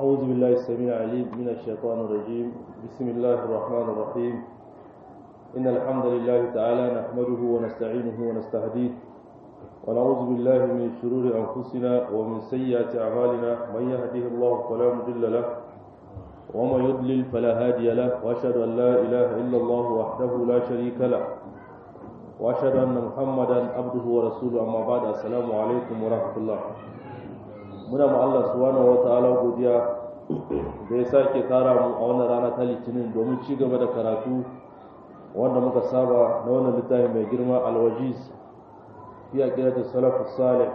أعوذ بالله السميع العليم من الشيطان الرجيم بسم الله الرحمن الرحيم إن الحمد لله تعالى نحمده ونستعينه ونستهديه ونعوذ بالله من شرور أنفسنا ومن سيئات أعمالنا من يهده الله فلا مضل له ومن يضلل فلا هادي له وأشهد أن لا إله إلا الله وحده لا شريك له وأشهد أن محمدا عبده ورسوله أما بعد السلام عليكم ورحمة الله muna ma Allah subhanahu wa ta'ala godiya da ya sake kara mu a wannan rana ta litinin domin ci gaba da karatu wanda muka saba na wannan littafi mai girma alwajiz fi aqidati salaf salih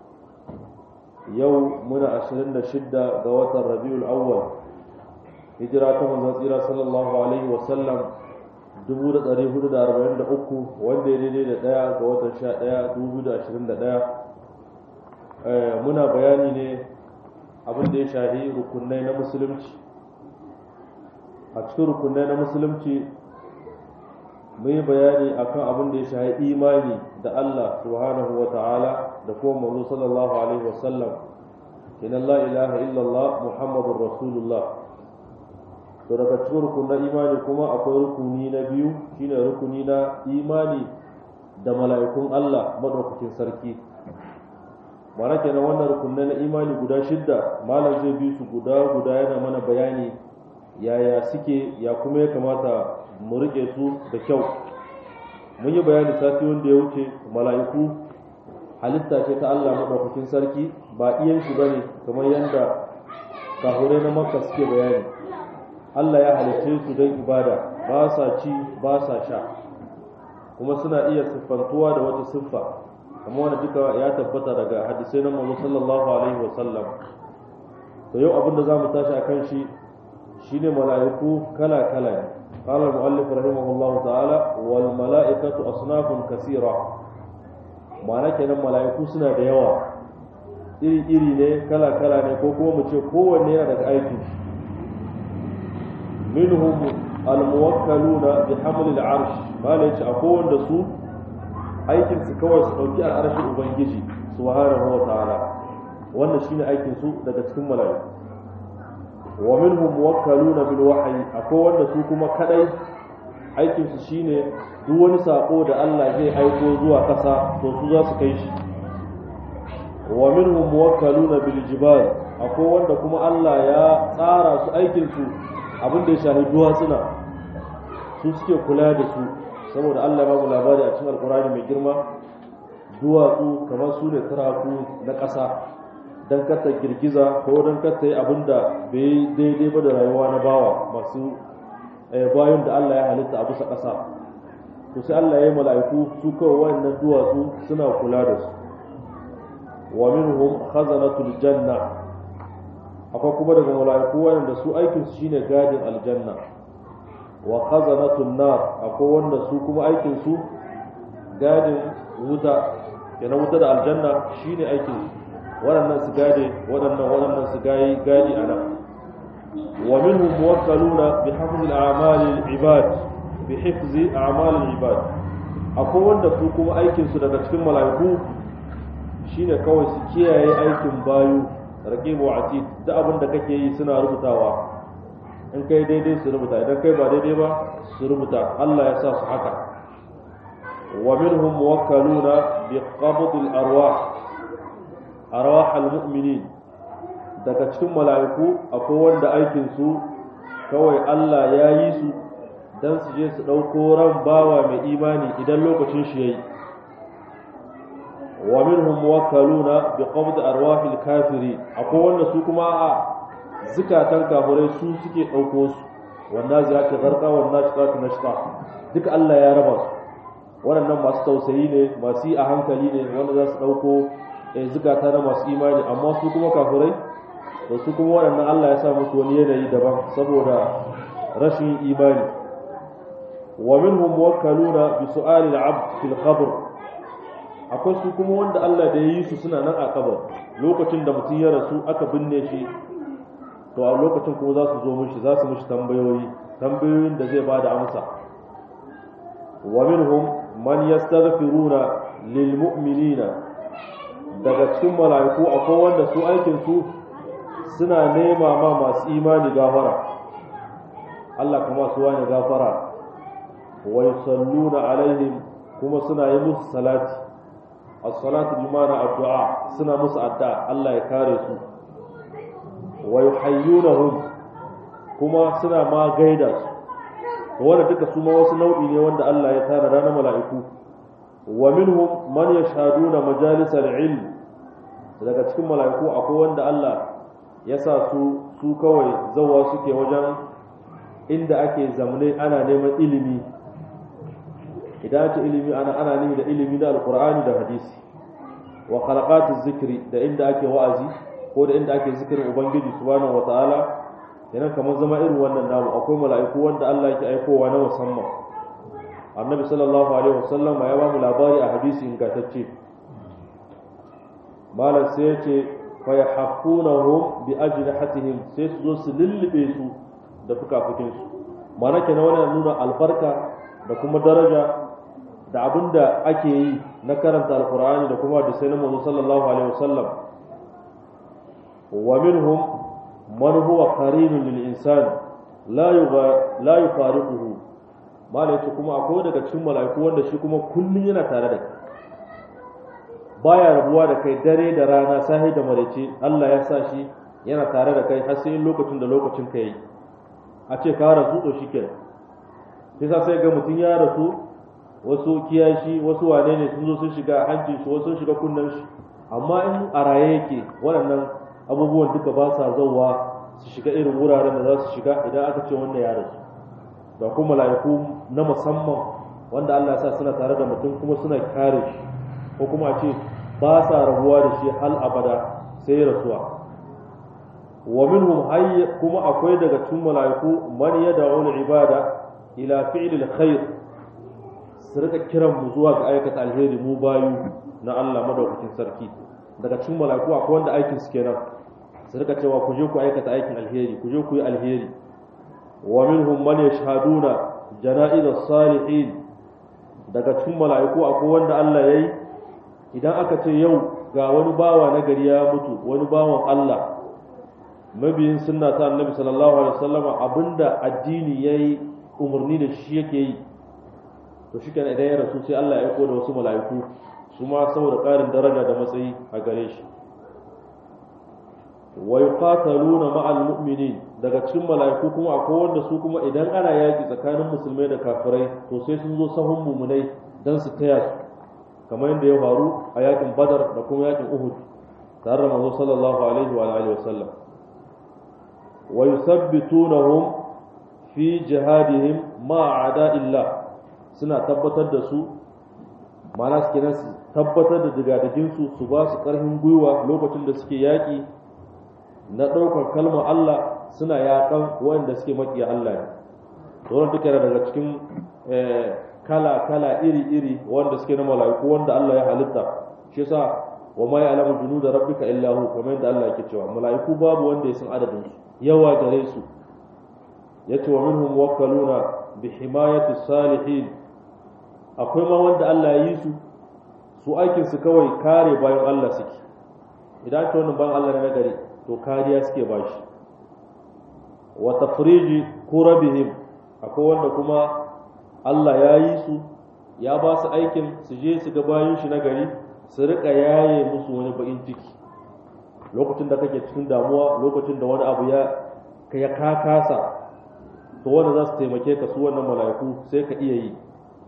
yau muna 26 ga watan rabiul awwal hijira ta manzon tsira sallallahu alaihi wa sallam 1443 wanda ya daidai da daya ga watan 11 2021 muna bayani ne abin da ya shahi rukunai na musulunci a cikin rukunai na musulunci mun yi bayani akan abin da ya shahi imani da Allah subhanahu wa ta'ala da kuma manzo sallallahu alaihi wa sallam inna la ilaha illallah muhammadur rasulullah to daga cikin rukunan imani kuma akwai rukuni na biyu shine rukuni na imani da mala'ikun Allah madaukakin sarki mana kenan wannan rukunai na imani guda shidda malam zai bi su guda guda yana mana bayani yaya suke ya kuma ya kamata mu rike su da kyau mun yi bayani sati wanda ya wuce mala'iku halitta ce ta Allah madaukakin sarki ba iyan shi bane kamar yadda kahure na makka suke bayani Allah ya halicce su don ibada ba sa ci ba sa sha kuma suna iya siffantuwa da wata siffa kamar wanda duka ya tabbata daga hadisai na manzo sallallahu alaihi wasallam to yau abin da zamu tashi akan shi shine mala'iku kala kala ne qala al-muallif rahimahullahu ta'ala wal mala'ikatu asnafun kaseera ma'ana kenan mala'iku suna da yawa iri iri ne kala kala ne ko kuma mu ce kowanne yana daga aiki minhum al-muwakkaluna bi hamli al-arsh mala yace akwai wanda su aikin su kawai su dauki al'arshin ubangiji subhanahu wa ta'ala wannan shine aikin su daga cikin mala'iku wa minhum muwakkaluna bil wahyi akwai wanda su kuma kadai aikin su shine duk wani sako da Allah zai aiko zuwa kasa to su za su kai shi wa minhum muwakkaluna bil jibal akwai wanda kuma Allah ya tsara su aikin su abin da ya shafi duwatsuna su suke kula da su saboda Allah ba mu labari a cikin alkurani mai girma duwatsu kamar su ne taraku na ƙasa don kata girgiza ko don kata yi abin da bai daidai ba da rayuwa na bawa masu bayan da Allah ya halitta a bisa ƙasa to sai Allah ya yi mala'iku su kawai wannan duwatsu suna kula da su wa minhum khazanatul janna akwai kuma daga mala'iku wanda su aikinsu shine gadin aljanna wa khazanatun nar akwai wanda su kuma aikin su gadin wuta yana wuta da aljanna shine aikin waɗannan su gade waɗannan waɗannan su gayi gadi ana wa minhum muwakkaluna bi hifzi al-a'mal al-ibad bi hifzi a'mal al-ibad akwai wanda su kuma aikin su daga cikin mala'iku shine kawai su kiyaye aikin bayu raqibu atid da abin da kake yi suna rubutawa in kai daidai su rubuta idan kai ba daidai ba su rubuta Allah ya sa su haka wa minhum muwakkaluna bi qabd al arwah arwah al mu'minin daga cikin mala'iku akwai wanda aikin su kawai Allah ya yi su dan su je su dauko ran bawa mai imani idan lokacin shi yayi wa minhum muwakkaluna bi qabd arwah al kafiri akwai wanda su kuma a zukatan kafirai su suke ɗauko su wanda za ta zarka wanda ta ta nashta duka Allah ya raba su waɗannan masu tausayi ne masu yi a hankali ne wanda za su ɗauko zukata na masu imani amma su kuma kafirai to su kuma waɗannan Allah ya sa musu wani yanayi daban saboda rashin imani wa minhum muwakkaluna bi su'ali al-'abd fil qabr akwai su kuma wanda Allah da ya yi su suna nan a kabar lokacin da mutum ya rasu aka binne shi to a lokacin kuma za su zo mishi za su mishi tambayoyi tambayoyin da zai bada amsa wa minhum man yastaghfiruna lil mu'minina daga cikin mala'iku akwai wanda su aikin su suna nema ma masu imani gafara Allah kuma su wani gafara wa yusalluna alaihim kuma suna yi musu salati as-salatu bi ma'ana addu'a suna musu addu'a Allah ya kare su wa yuhayyunahum kuma suna ma gaida su wanda duka su ma wasu nau'i ne wanda Allah ya tara ranar mala'iku wa minhum man yashhaduna majalisal ilm daga cikin mala'iku akwai wanda Allah ya sa su su kawai zawa suke wajen inda ake zamne ana neman ilimi idan ake ilimi ana ana nemi da ilimi da alqur'ani da hadisi wa khalaqatu zikri da inda ake wa'azi ko da inda ake zikirin ubangiji subhanahu wataala yana kamar zama irin wannan namu akwai mala'iku wanda Allah yake aikowa na musamman annabi sallallahu alaihi wasallam ya ba mu labari a hadisi ingantacce malam sai ya ce fa yahfunahum bi ajnihatihim sai su zo su lullube su da fukafukin su mana kenan wannan nuna albarka da kuma daraja da abinda ake yi na karanta alqur'ani da kuma da sai na manzo sallallahu alaihi wasallam wa minhum man huwa qarinun lil insan la yuga la yufariquhu mala yace kuma akwai daga cikin mala'iku wanda shi kuma kullun yana tare da kai baya rabuwa da kai dare da rana sahi da maraice Allah ya sa shi yana tare da kai har sai lokacin da lokacin ka yi a ce ka rasu to shikenan sai sa sai ga mutum ya rasu wasu kiyashi wasu wane ne sun zo sun shiga hancin shi wasu sun shiga kunnen shi amma in a raye yake waɗannan abubuwan duka ba sa zauwa su shiga irin wuraren da za su shiga idan aka ce wannan ya rasu da kuma mala'iku na musamman wanda Allah ya sa suna tare da mutum kuma suna kare shi ko kuma a ce ba sa rabuwa da shi hal abada sai rasuwa wa minhum hayy kuma akwai daga cikin mala'iku man yad'u al-ibada ila fi'l al-khair su rika kiran mu zuwa ga aikata alheri mu bayu na Allah madaukakin sarki daga cikin mala'iku akwai wanda aikin su kenan su rika cewa ku je ku aikata aikin alheri ku je ku yi alheri wa minhum man yashhaduna janaiz as-salihin daga cikin mala'iku akwai wanda Allah yayi idan aka ce yau ga wani bawa na gari ya mutu wani bawan Allah mabiyin sunna ta annabi sallallahu alaihi wasallam abinda addini yayi umarni da shi yake yi to shi idan ya rasu sai Allah ya aiko da wasu mala'iku su ma saboda ƙarin daraja da matsayi a gare shi wa yuqataluna ma'al mu'minin daga cikin mala'iku kuma akwai wanda su kuma idan ana yaki tsakanin musulmai da kafirai to sai sun zo sahun mumunai dan su taya su kamar yadda ya faru a yakin badar da kuma yakin uhud tare da manzo sallallahu alaihi wa alihi wasallam wa yusabbitunahum fi jihadihim ma a'da'illah suna tabbatar da su ma'ana su kenan su tabbatar da digadagin su su ba su karfin gwiwa lokacin da suke yaki na ɗaukar kalmar Allah suna yaƙan wanda suke maƙiya Allah ne wannan duka daga cikin kala-kala iri-iri wanda suke na mala'iku wanda Allah ya halitta shi yasa wa ma ya'lamu junuda rabbika illa hu kamar yadda Allah yake cewa mala'iku babu wanda ya san adadin su yawa gare su yace wa minhum muwakkaluna bi himayati salihin akwai ma wanda Allah ya yi su su aikin su kawai kare bayan Allah suke idan ta wannan bayan Allah na gari to kariya suke bashi wa tafriji kurabihim akwai wanda kuma Allah ya yi su ya ba su aikin su je su ga bayan shi na gari su rika yaye musu wani bakin ciki lokacin da kake cikin damuwa lokacin da wani abu ya ya kakasa to wanda za su taimake ka su wannan mala'iku sai ka iya yi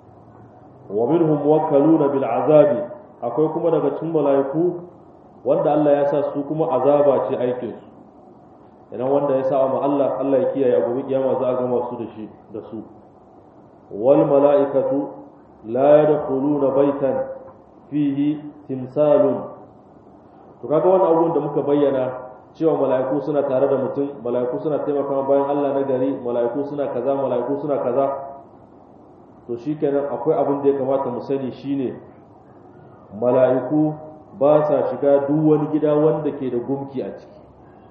wa minhum muwakkaluna bil azabi akwai kuma daga cikin mala'iku wanda Allah ya sa su kuma azaba ce aikin su idan wanda ya sa ma Allah Allah ya kiyaye a gobe kiyama za a gama su da shi da su wal mala'ikatu la yadkhuluna baitan fihi timsalun to kaga wannan abubuwan da muka bayyana cewa mala'iku suna tare da mutum mala'iku suna taimaka bayan Allah na gari mala'iku suna kaza mala'iku suna kaza to shikenan akwai abin da ya kamata mu sani shine mala'iku ba sa shiga duk wani gida wanda ke da gumki a ciki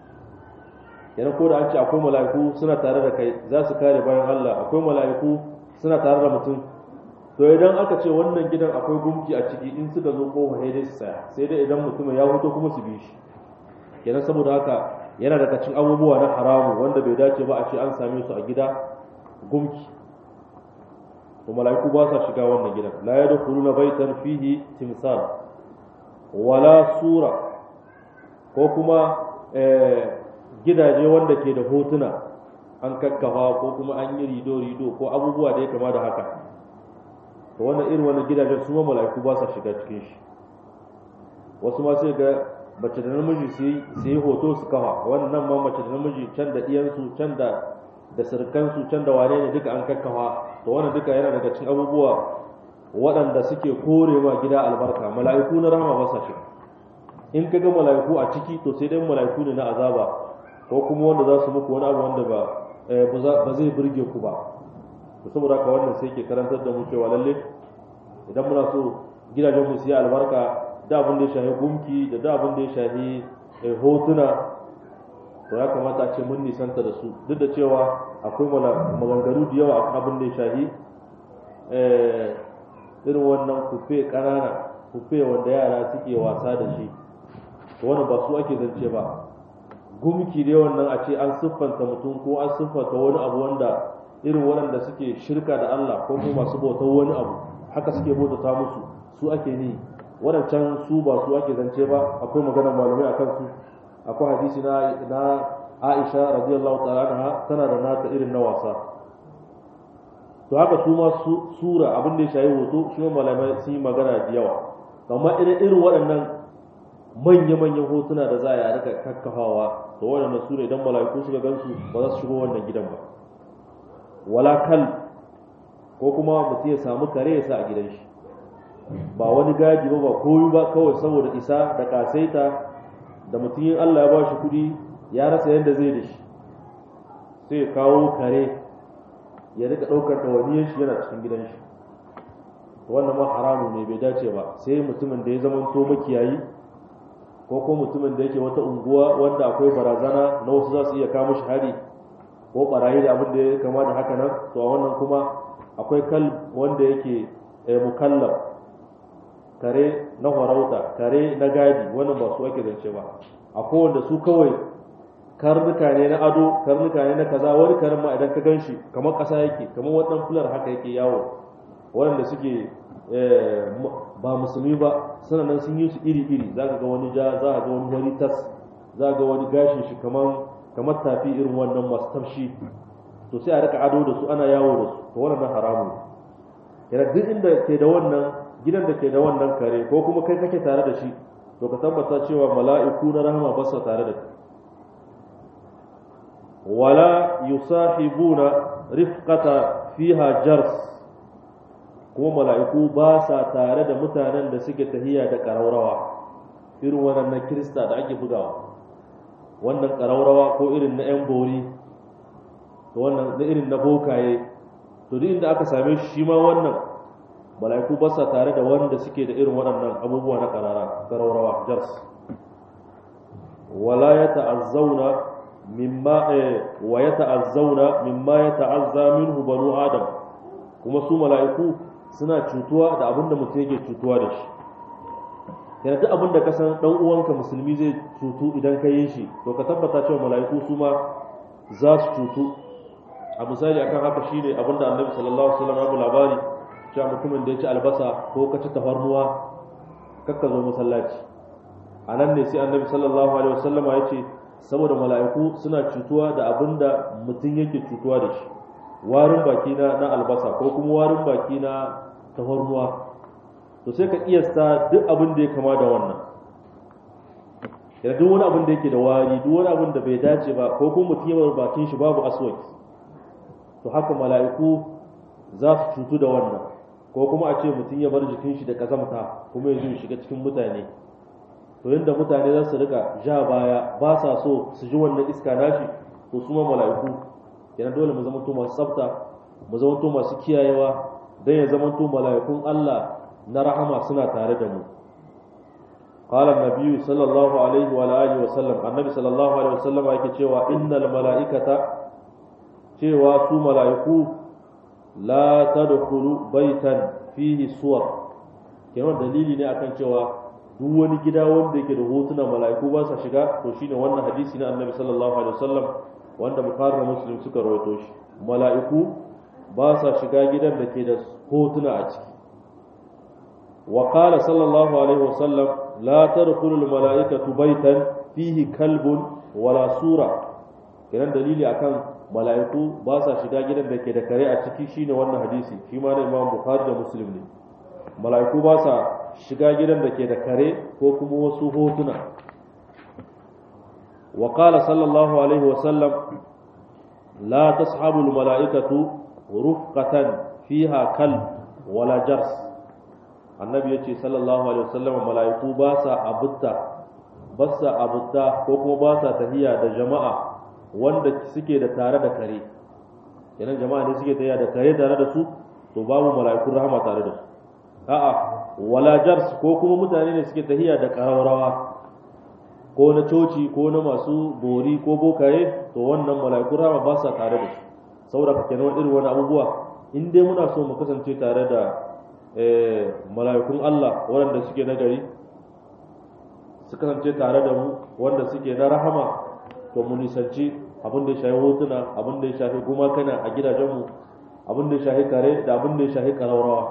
yana ko da an ce akwai mala'iku suna tare da kai za su kare bayan Allah akwai mala'iku suna tare da mutum to idan aka ce wannan gidan akwai gumki a ciki in suka zo kofa sai dai su tsaya sai dai idan mutum ya huto kuma su bi shi kenan saboda haka yana daga cikin abubuwa na haramu wanda bai dace ba a ce an same su a gida gumki to mala'iku ba sa shiga wannan gidan la yadkhuluna baitan fihi timsal wala sura ko kuma gidaje wanda ke da hotuna an kakkafa ko kuma an yi rido-rido ko abubuwa da ya kama da haka to wannan irin wannan gidajen su ma mala'iku ba sa shiga cikin shi wasu ma sai ga mace da namiji su yi hoto su kafa wannan ma mace da namiji can da iyansu can da da sirkansu can da wane ne duka an kakkafa to wannan duka yana daga cikin abubuwa waɗanda suke kore ma gida albarka mala'iku na rahama ba sa shiga in ka ga mala'iku a ciki to sai dai mala'iku ne na azaba ko kuma wanda za su muku wani abu wanda ba ba zai burge ku ba to saboda haka wannan sai ke karantar da mu cewa lalle idan muna so gidajen mu su yi albarka da abin da ya shahi gumki da da abin da ya shahi hotuna to ya kamata a ce mun nisanta da su duk da cewa akwai maganganu da yawa akan abin da ya shahi irin wannan kufe ƙanana kufe wanda yara suke wasa da shi to wannan ba su ake zance ba gumki dai wannan a ce an siffanta mutum ko an siffanta wani abu wanda irin waɗanda suke shirka da Allah ko kuma masu bautar wani abu haka suke bautata musu su ake ni waɗancan su ba su ake zance ba akwai maganar malamai akan su akwai hadisi na na Aisha radiyallahu ta'ala anha tana da nata irin na wasa to haka su ma sura abin da ya shayi hoto shi malamai sun yi magana da yawa amma irin irin waɗannan manya-manyan hotuna da za a rika kakkafawa to waɗannan su ne idan mala'iku suka gansu ba za su shigo wannan gidan ba wala kal ko kuma mutum ya samu kare ya sa a gidan shi ba wani gaji ba ba koyi ba kawai saboda isa da kasaita da mutum yin Allah ya ba shi kuɗi ya rasa yadda zai da shi sai ya kawo kare ya rika ɗaukar ɗawainiyar shi yana cikin gidan shi wannan ma haramu ne bai dace ba sai mutumin da ya zama to makiyayi ko ko mutumin da yake wata unguwa wanda akwai barazana na wasu za su iya kama shi hari ko barayi da abin da ya kama da haka nan to a wannan kuma akwai kal wanda yake mukallaf kare na farauta kare na gadi wannan ba su ake zance ba akwai wanda su kawai karnuka ne na ado karnuka ne na kaza wani karin ma idan ka gan shi kamar ƙasa yake kamar waɗannan fular haka yake yawo waɗanda suke ba musulmi ba suna nan sun yi su iri-iri za ka ga wani ja za ka ga wani wani tas za ka ga wani gashin shi kamar kamar tafi irin wannan masu tafshi to sai a rika ado da su ana yawo da su to wannan haramu yana duk inda ke da wannan gidan da ke da wannan kare ko kuma kai kake tare da shi to ka tabbata cewa mala'iku na rahama ba su tare da kai wala yusahibuna rifqata fiha jars kuma mala'iku ba sa tare da mutanen da suke tahiya da ƙaraurawa irin wannan kirista da ake bugawa wannan ƙaraurawa ko irin na 'yan bori to wannan na irin na bokaye to duk inda aka same shi shi ma wannan mala'iku ba sa tare da wanda suke da irin waɗannan abubuwa na ƙaraurawa jars wala ya ta'azzauna mimma wa ya ta'azzauna mimma ya ta'azza minhu banu adam kuma su mala'iku suna cutuwa da abin da mutum yake cutuwa da shi yana duk abin da ka san dan uwanka musulmi zai cutu idan ka yi shi to ka tabbata cewa mala'iku su ma za su cutu a misali akan haka shine abin da annabi sallallahu alaihi wasallam ya labari cewa mutumin da ya ci albasa ko ka ci tafarnuwa kakka zo masallaci a nan ne sai annabi sallallahu alaihi wasallam ya ce saboda mala'iku suna cutuwa da abin da mutum yake cutuwa da shi warin baki na na albasa ko kuma warin baki na tafarnuwa to sai ka kiyasta duk abin da ya kama da wannan yana duk wani abin da yake da wari duk wani abin da bai dace ba ko kuma mutum ya bakin shi babu aswaki to haka mala'iku za su cutu da wannan ko kuma a ce mutum ya bar jikin shi da kazamta kuma ya zo shiga cikin mutane to yadda mutane za su rika ja baya ba sa so su ji wannan iska nashi to su ma mala'iku kenan dole mu zamanto masu tsafta mu zamanto masu kiyayewa don ya zamanto mala'ikun Allah na rahama suna tare da mu qala an sallallahu alaihi wa alihi wa sallam annabi sallallahu alaihi wa sallam yake cewa innal mala'ikata cewa su mala'iku la tadkhulu baitan fihi suwar kenan dalili ne akan cewa duk wani gida wanda yake da hotuna mala'iku ba sa shiga to shine wannan hadisi na annabi sallallahu alaihi wasallam wanda bukhari da muslim suka rawaito shi mala'iku ba sa shiga gidan da ke da hotuna a ciki wa qala sallallahu alaihi wasallam la tadkhulu al mala'ikatu baytan fihi kalbun wala sura kenan dalili akan mala'iku ba sa shiga gidan da ke da kare a ciki shine wannan hadisi shi ma na imam bukhari da muslim ne mala'iku ba sa shiga gidan da ke da kare ko kuma wasu hotuna wa qala sallallahu alaihi wa sallam la tashabu al mala'ikatu rufqatan fiha kalb wala jars annabi yace sallallahu alaihi wa sallam mala'iku ba sa abutta ba sa abutta ko kuma ba sa tahiya da jama'a wanda suke da tare da kare kenan jama'a ne suke tahiya da kare tare da su to babu mala'ikun rahama tare da su a'a wala jars ko kuma mutane ne suke tahiya da ƙararrawa ko na coci ko na masu bori ko bokaye to wannan mala'ikun rama ba sa tare da su saboda ka kenan irin wani abubuwa in dai muna so mu kasance tare da mala'ikun Allah waɗanda suke na gari su kasance tare da mu wanda suke na rahama to mu nisanci abin da ya shafi hotuna abin da ya shafi gumakana a gidajenmu abin da ya shafi kare da abin da ya shafi ƙararrawa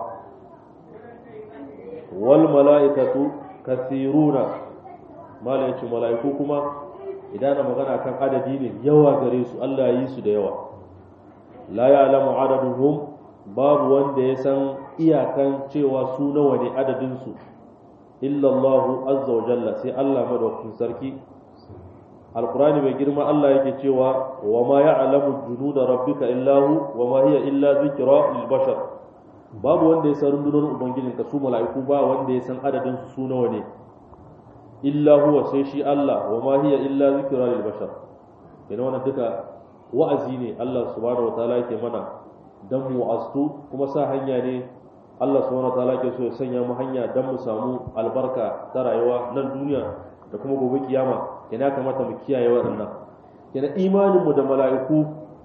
wal mala'ikatu kathiruna mala yace mala'iku kuma idan na magana kan adadi ne yawa gare su Allah ya yi su da yawa la ya'lamu adaduhum babu wanda ya san iyakan cewa su nawa ne adadin su illa Allah azza wa jalla sai Allah madaukakin sarki alqur'ani mai girma Allah yake cewa wa ma ya'lamu junuda rabbika illa hu wa ma hiya illa dhikra lil bashar babu wanda ya san rundunar ubangijin ka su mala'iku ba wanda ya san adadin su su nawa ne illa huwa sai shi Allah wa ma hiya illa zikra lil bashar ina wannan duka wa'azi ne Allah subhanahu wataala yake mana dan mu astu kuma sa hanya ne Allah subhanahu wataala yake so ya sanya mu hanya dan mu samu albarka ta rayuwa nan duniya da kuma gobe kiyama yana kamata mu kiyaye waɗannan yana imanin mu da mala'iku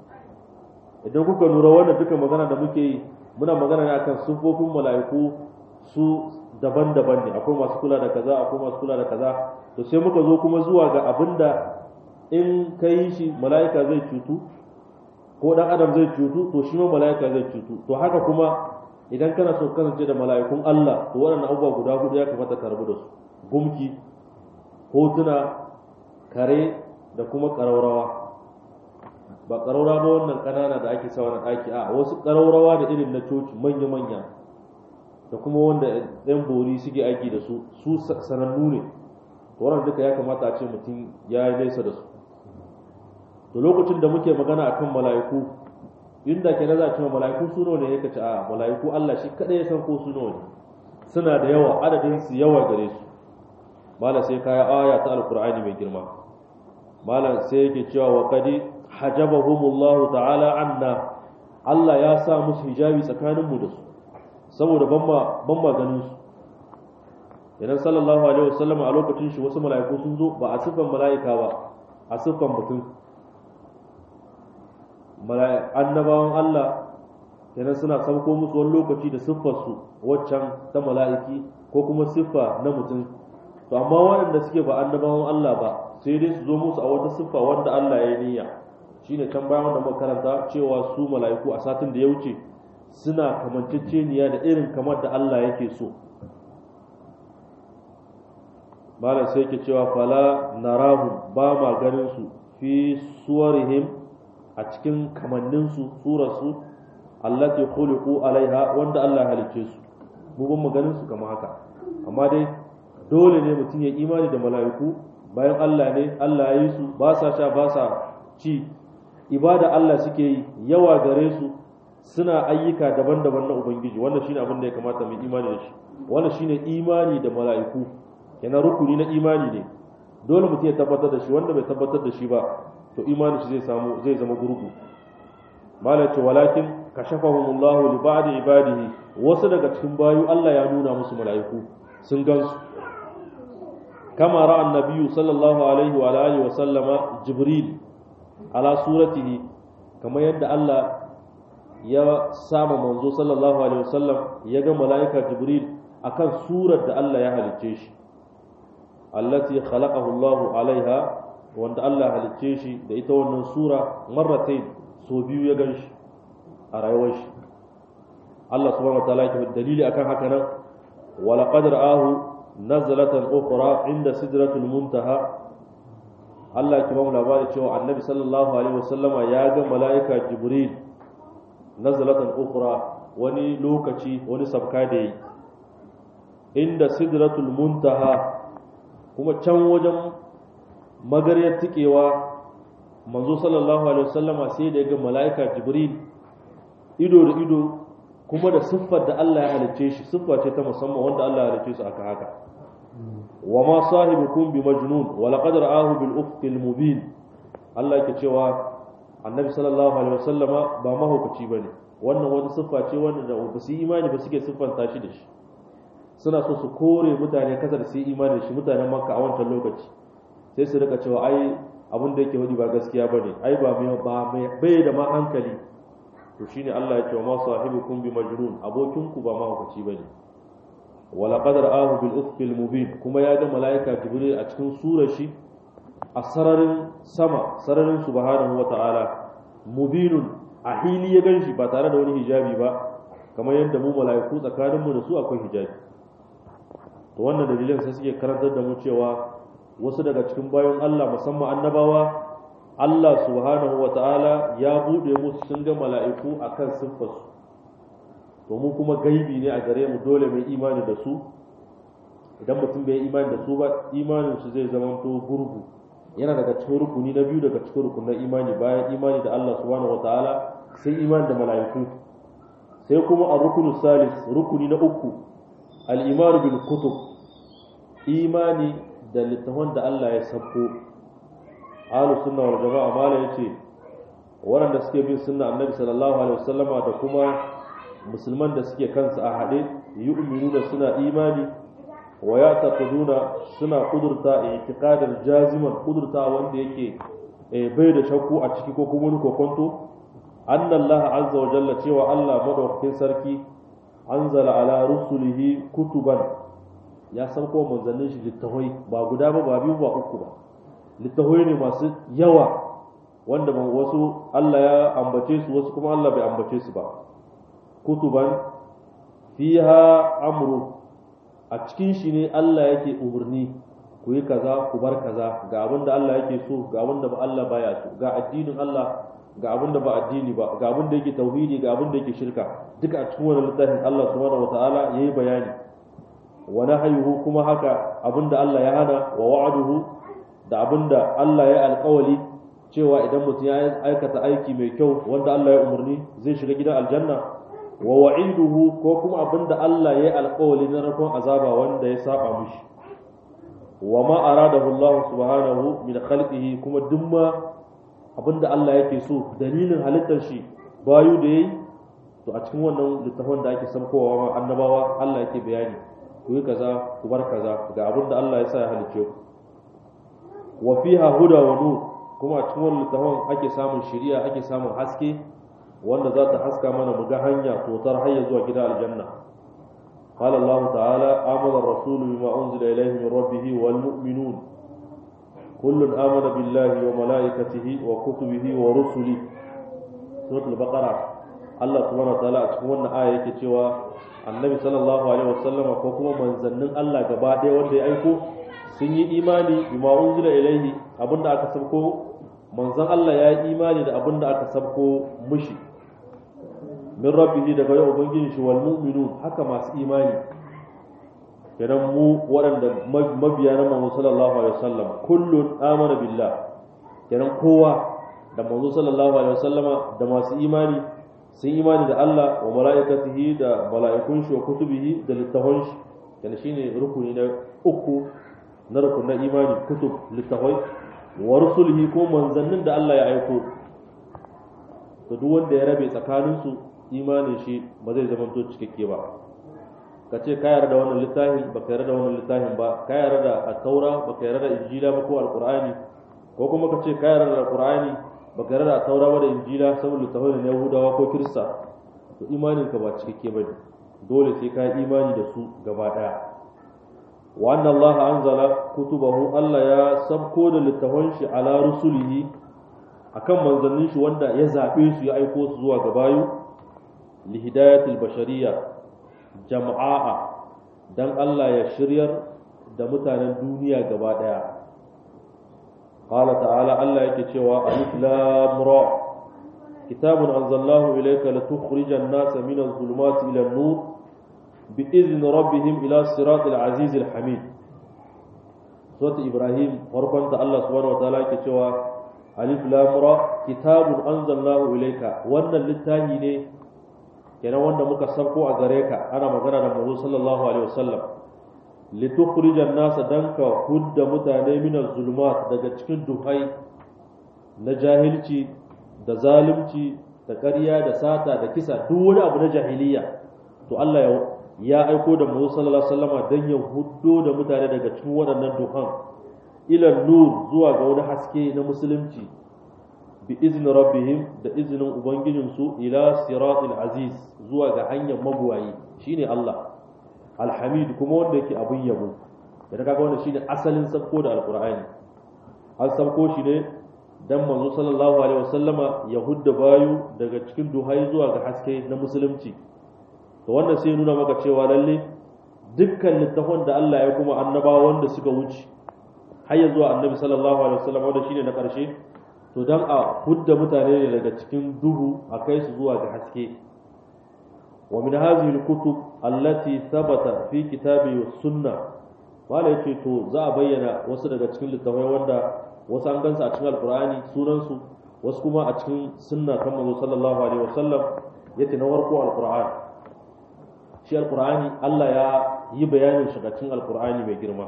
idan kuka lura wannan duka magana da muke yi muna magana ne akan sufofin mala'iku su daban-daban ne akwai masu kula da kaza akwai masu kula da kaza to sai muka zo kuma zuwa ga abinda in ka yi shi mala'ika zai cutu ko dan adam zai cutu to shi ma mala'ika zai cutu to haka kuma idan kana so kasance da mala'ikun Allah to waɗannan abubuwa guda hudu ya kamata ka rabu da su gumki hotuna kare da kuma ƙaraurawa ba ƙaraura ba wannan ƙanana da ake sawa na ɗaki a wasu ƙaraurawa da irin na coci manya-manya da kuma wanda ɗan bori suke aiki da su su sanannu ne to wannan duka ya kamata a ce mutum ya yi nesa da su to lokacin da muke magana akan mala'iku inda ke na za a cewa mala'iku su nawa ne ya kace a mala'iku Allah shi kadai ya san ko su nawa ne suna da yawa adadin su yawa gare su mala sai kaya aya ta alqur'ani mai girma mala sai yake cewa wa qadi hajabahumullahu ta'ala anna Allah ya sa musu hijabi tsakanin mu da su saboda ban ma ban ma ganin su idan sallallahu alaihi wasallam a lokacin shi wasu mala'iku sun zo ba a siffan mala'ika ba a siffan mutum annabawan Allah idan suna sauko musu wani lokaci da siffarsu waccan ta mala'iki ko kuma siffa na mutum to amma waɗanda suke ba annabawan Allah ba sai dai su zo musu a wata siffa wanda Allah ya yi niyya shine can bayan wanda muka karanta cewa su mala'iku a satin da ya wuce suna kamanceceniya da irin kamar da Allah yake so malam sai yake cewa fala narahu ba ma ganin su fi suwarihim a cikin kamanninsu surarsu allati khuliqu alaiha wanda Allah halicce su mu ban maganin su kamar haka amma dai dole ne mutum ya imani da mala'iku bayan Allah ne Allah ya yi su ba sa sha ba sa ci ibada Allah suke yi yawa gare su suna ayyuka daban-daban na ubangiji wannan shine abin da ya kamata mu imani da shi wannan shine imani da mala'iku yana rukuni na imani ne dole mutum ya tabbatar da shi wanda bai tabbatar da shi ba to imanin shi zai samu zai zama gurgu malaci walakin kashafahumullahu li ba'di ibadihi wasu daga cikin bayu Allah ya nuna musu mala'iku sun gansu kama ra'a annabiyyu sallallahu alaihi wa alihi wa sallama jibril ala suratihi kamar yadda Allah ya sama manzo sallallahu alaihi wa sallam ya ga mala'ika jibril akan surar da Allah ya halicce shi allati khalaqahu Allah alaiha wanda Allah halicce shi da ita wannan sura marratain so biyu ya ganshi a rayuwar shi Allah subhanahu wa ta'ala yake dalili akan haka nan wala qad ra'ahu nazlatan ukhra inda sidratul muntaha Allah ya bamu labari cewa Annabi sallallahu alaihi wasallama ya ga mala'ika Jibril nazlatan ukhra wani lokaci wani sabka da yi inda sidratul muntaha kuma can wajen magariyar tikewa manzo sallallahu alaihi wasallama sai da ya ga mala'ika Jibril ido da ido kuma da siffar da Allah ya halicce shi siffa ce ta musamman wanda Allah ya halicce su aka haka wa ma sahibukum bi majnun wa laqad ra'ahu bil ufqil mubin Allah yake cewa Annabi sallallahu alaihi wasallama ba mahaukaci bane wannan wata siffa ce wanda da ba su imani ba suke siffanta shi da shi suna so su kore mutane kasar su imani da shi mutanen Makka a wancan lokaci sai su rika cewa ai abin da yake wadi ba gaskiya bane ai ba mai ba mai bai da ma hankali to shine Allah ya ce ma sahibukum bi majnun abokinku ba mahaukaci bane wala qadar ahu bil ufqil mubin kuma ya ga malaika jibril a cikin surar shi a sararin sama sararin subhanahu wata'ala mubinun a hili ya ganshi ba tare da wani hijabi ba kamar yadda mu malaiku tsakanin mu da su akwai hijabi to wannan dalilin sai suke karantar da mu cewa wasu daga cikin bayan Allah musamman annabawa Allah subhanahu wa ta'ala ya buɗe musu sun ga mala'iku a kan siffarsu, domin kuma gaibi ne a gare mu dole mai imani da su, idan mutum bai imani da su ba imaninsu zai zamanto gurgu, yana daga cikin rukuni na biyu daga cikin rukunan imani bayan imani da Allah subhanahu wa ta'ala sai imani da mala'iku. Sai kuma a rukunu salis, rukuni na uku, al'imanu bil kutub, imani da littafan da Allah ya sabko ahlus sunna wal jama'a mala yace waɗanda suke bin sunna annabi sallallahu alaihi wasallama da kuma musulman da suke kansu a haɗe yu'minuna suna imani wa yataquduna suna kudurta i'tiqadan jaziman kudurta wanda yake bai da shakku a ciki ko kuma wani kokonto anna Allah azza wa jalla cewa Allah madaukakin sarki anzala ala rusulihi kutuban ya sauko manzannin shi littahoi ba guda ba ba biyu ba uku ba littahoi ne masu yawa wanda wasu Allah ya ambace su wasu kuma Allah bai ambace su ba kutuban fiha amru a cikin shi ne Allah yake umarni ku yi kaza ku bar kaza ga abin da Allah yake so ga abin da Allah baya so ga addinin Allah ga abin da ba addini ba ga abin da yake tauhidi ga abin da yake shirka duka a cikin wannan littafin Allah subhanahu wataala yayi bayani wa nahyuhu kuma haka abin da Allah ya hana wa wa'aduhu da abin da Allah ya alƙawali cewa idan mutum ya aikata aiki mai kyau wanda Allah ya umarni zai shiga gidan aljanna wa wa'iduhu ko kuma abin da Allah ya alƙawali na rakon azaba wanda ya saba mishi wa ma aradahu Allah subhanahu min khalqihi kuma dumma abinda Allah yake so dalilin halittar shi bayu da yayi to a cikin wannan littafin da ake samkowa ma annabawa Allah yake bayani ku yi kaza ku bar kaza ga abinda Allah ya sa ya halice ku wa fiha huda wa nur kuma a cikin wannan littafin ake samun shari'a ake samun haske wanda za ta haska mana mu ga hanya totar hayya zuwa gida aljanna قال الله تعالى آمن الرسول بما أنزل إليه من ربه والمؤمنون كل آمن بالله وملائكته وكتبه ورسله سورة البقرة الله سبحانه وتعالى أتكون آية كتوى النبي صلى الله عليه وسلم وكما من زنن الله قبادة وانده أيكو سني إيماني بما أنزل إليه أبن أكسبكو من زن الله يا إيماني دا أبن أكسبكو مشي min rabbihi daga yau ubangiji shi wal mu'minun haka masu imani kenan mu waɗanda mabiya na manzo sallallahu alaihi wasallam kullun amana billah kenan kowa da manzo sallallahu alaihi wasallama da masu imani sun imani da Allah wa mala'ikatihi da mala'ikun shi wa kutubihi da littafan shi kenan shine rukuni na uku na rukunin imani kutub littafai wa rusulihi ko manzannin da Allah ya aiko to duk wanda ya rabe tsakaninsu imanin shi ba zai zama to cikakke ba ka ce ka yarda da wannan littafin ba ka yarda da wannan littafin ba ka yarda da at-taura ba ka yarda da injila ba ko alqur'ani ko kuma ka ce ka yarda da alqur'ani ba ka yarda da at-taura ba da injila saboda littafin na yahudawa ko kirista to imanin ka ba cikakke ba dole sai ka yi imani da su gaba daya wa anna Allah anzala kutubahu Allah ya sabko da littafan shi ala rusulihi akan manzannin shi wanda ya zabe su ya aiko su zuwa ga bayu li hidayatil bashariyya jama'a dan Allah ya shiryar da mutanen duniya gaba daya qala ta'ala Allah yake cewa alif lam ra kitabun anzalnahu ilayka litukhrijan nasa min adh-dhulumati ila an-nur bi'izni rabbihim ila siratil azizil hamid surat ibrahim farkon ta Allah subhanahu wa ta'ala yake cewa alif lam ra kitabun anzalnahu ilayka wannan littafi ne kenan wanda muka sabko a gare ka ana magana da manzo sallallahu alaihi wasallam litukhrijan nasa danka hudda mutane min zulumat daga cikin duhai na jahilci da zalunci da ƙarya da sata da kisa duk wani abu na jahiliya to Allah ya ya aiko da manzo sallallahu alaihi wasallama dan ya huddo da mutane daga cikin waɗannan duhan ila nur zuwa ga wani haske na musulunci bi izni rabbihim da izinin ubangijinsu ila siratil aziz zuwa ga hanyar mabuwayi shine Allah alhamid kuma wanda yake abin yabo da kaga wannan shine asalin sabko da alqur'ani an sabko shi ne dan manzo sallallahu alaihi wasallama ya hudda bayu daga cikin duhai zuwa ga haske na musulunci to wannan sai nuna maka cewa lalle dukkan littafin da Allah ya kuma annabawa wanda suka wuce har ya zuwa annabi sallallahu alaihi wasallam wanda shine na karshe to dan a hudda mutane ne daga cikin duhu a kai su zuwa ga haske wa min hadhihi alkutub allati thabata fi kitabi was sunna wala yace to za a bayyana wasu daga cikin littafai wanda wasu an gansa a cikin alqur'ani sunan su wasu kuma a cikin sunna kan manzo sallallahu alaihi wasallam yace na farko alqur'ani shi alqur'ani Allah ya yi bayanin shi cikin alqur'ani mai girma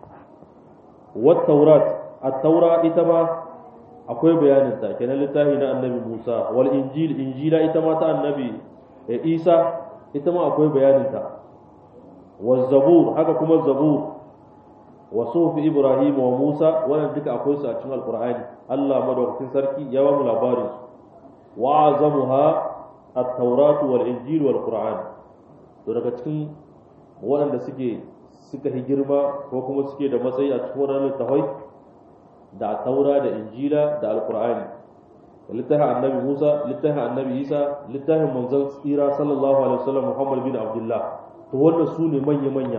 wat taurat at-taura ita ma akwai bayanin ta kenan littafi na annabi Musa wal injil injila ita ma ta annabi Isa ita ma akwai bayanin ta wa zabur haka kuma zabur wa sufi Ibrahim wa Musa wannan duka akwai su a cikin alqur'ani Allah madaukakin sarki ya ba mu labarin su wa azamuha at-taurat wal injil wal qur'an to daga cikin waɗanda suke suka yi girma ko kuma suke da matsayi a cikin waɗannan littafai da taura da injila da alkur'ani da littafin annabi musa littafin annabi isa littafin manzon tsira sallallahu alaihi wasallam muhammad bin abdullah to wannan su ne manya manya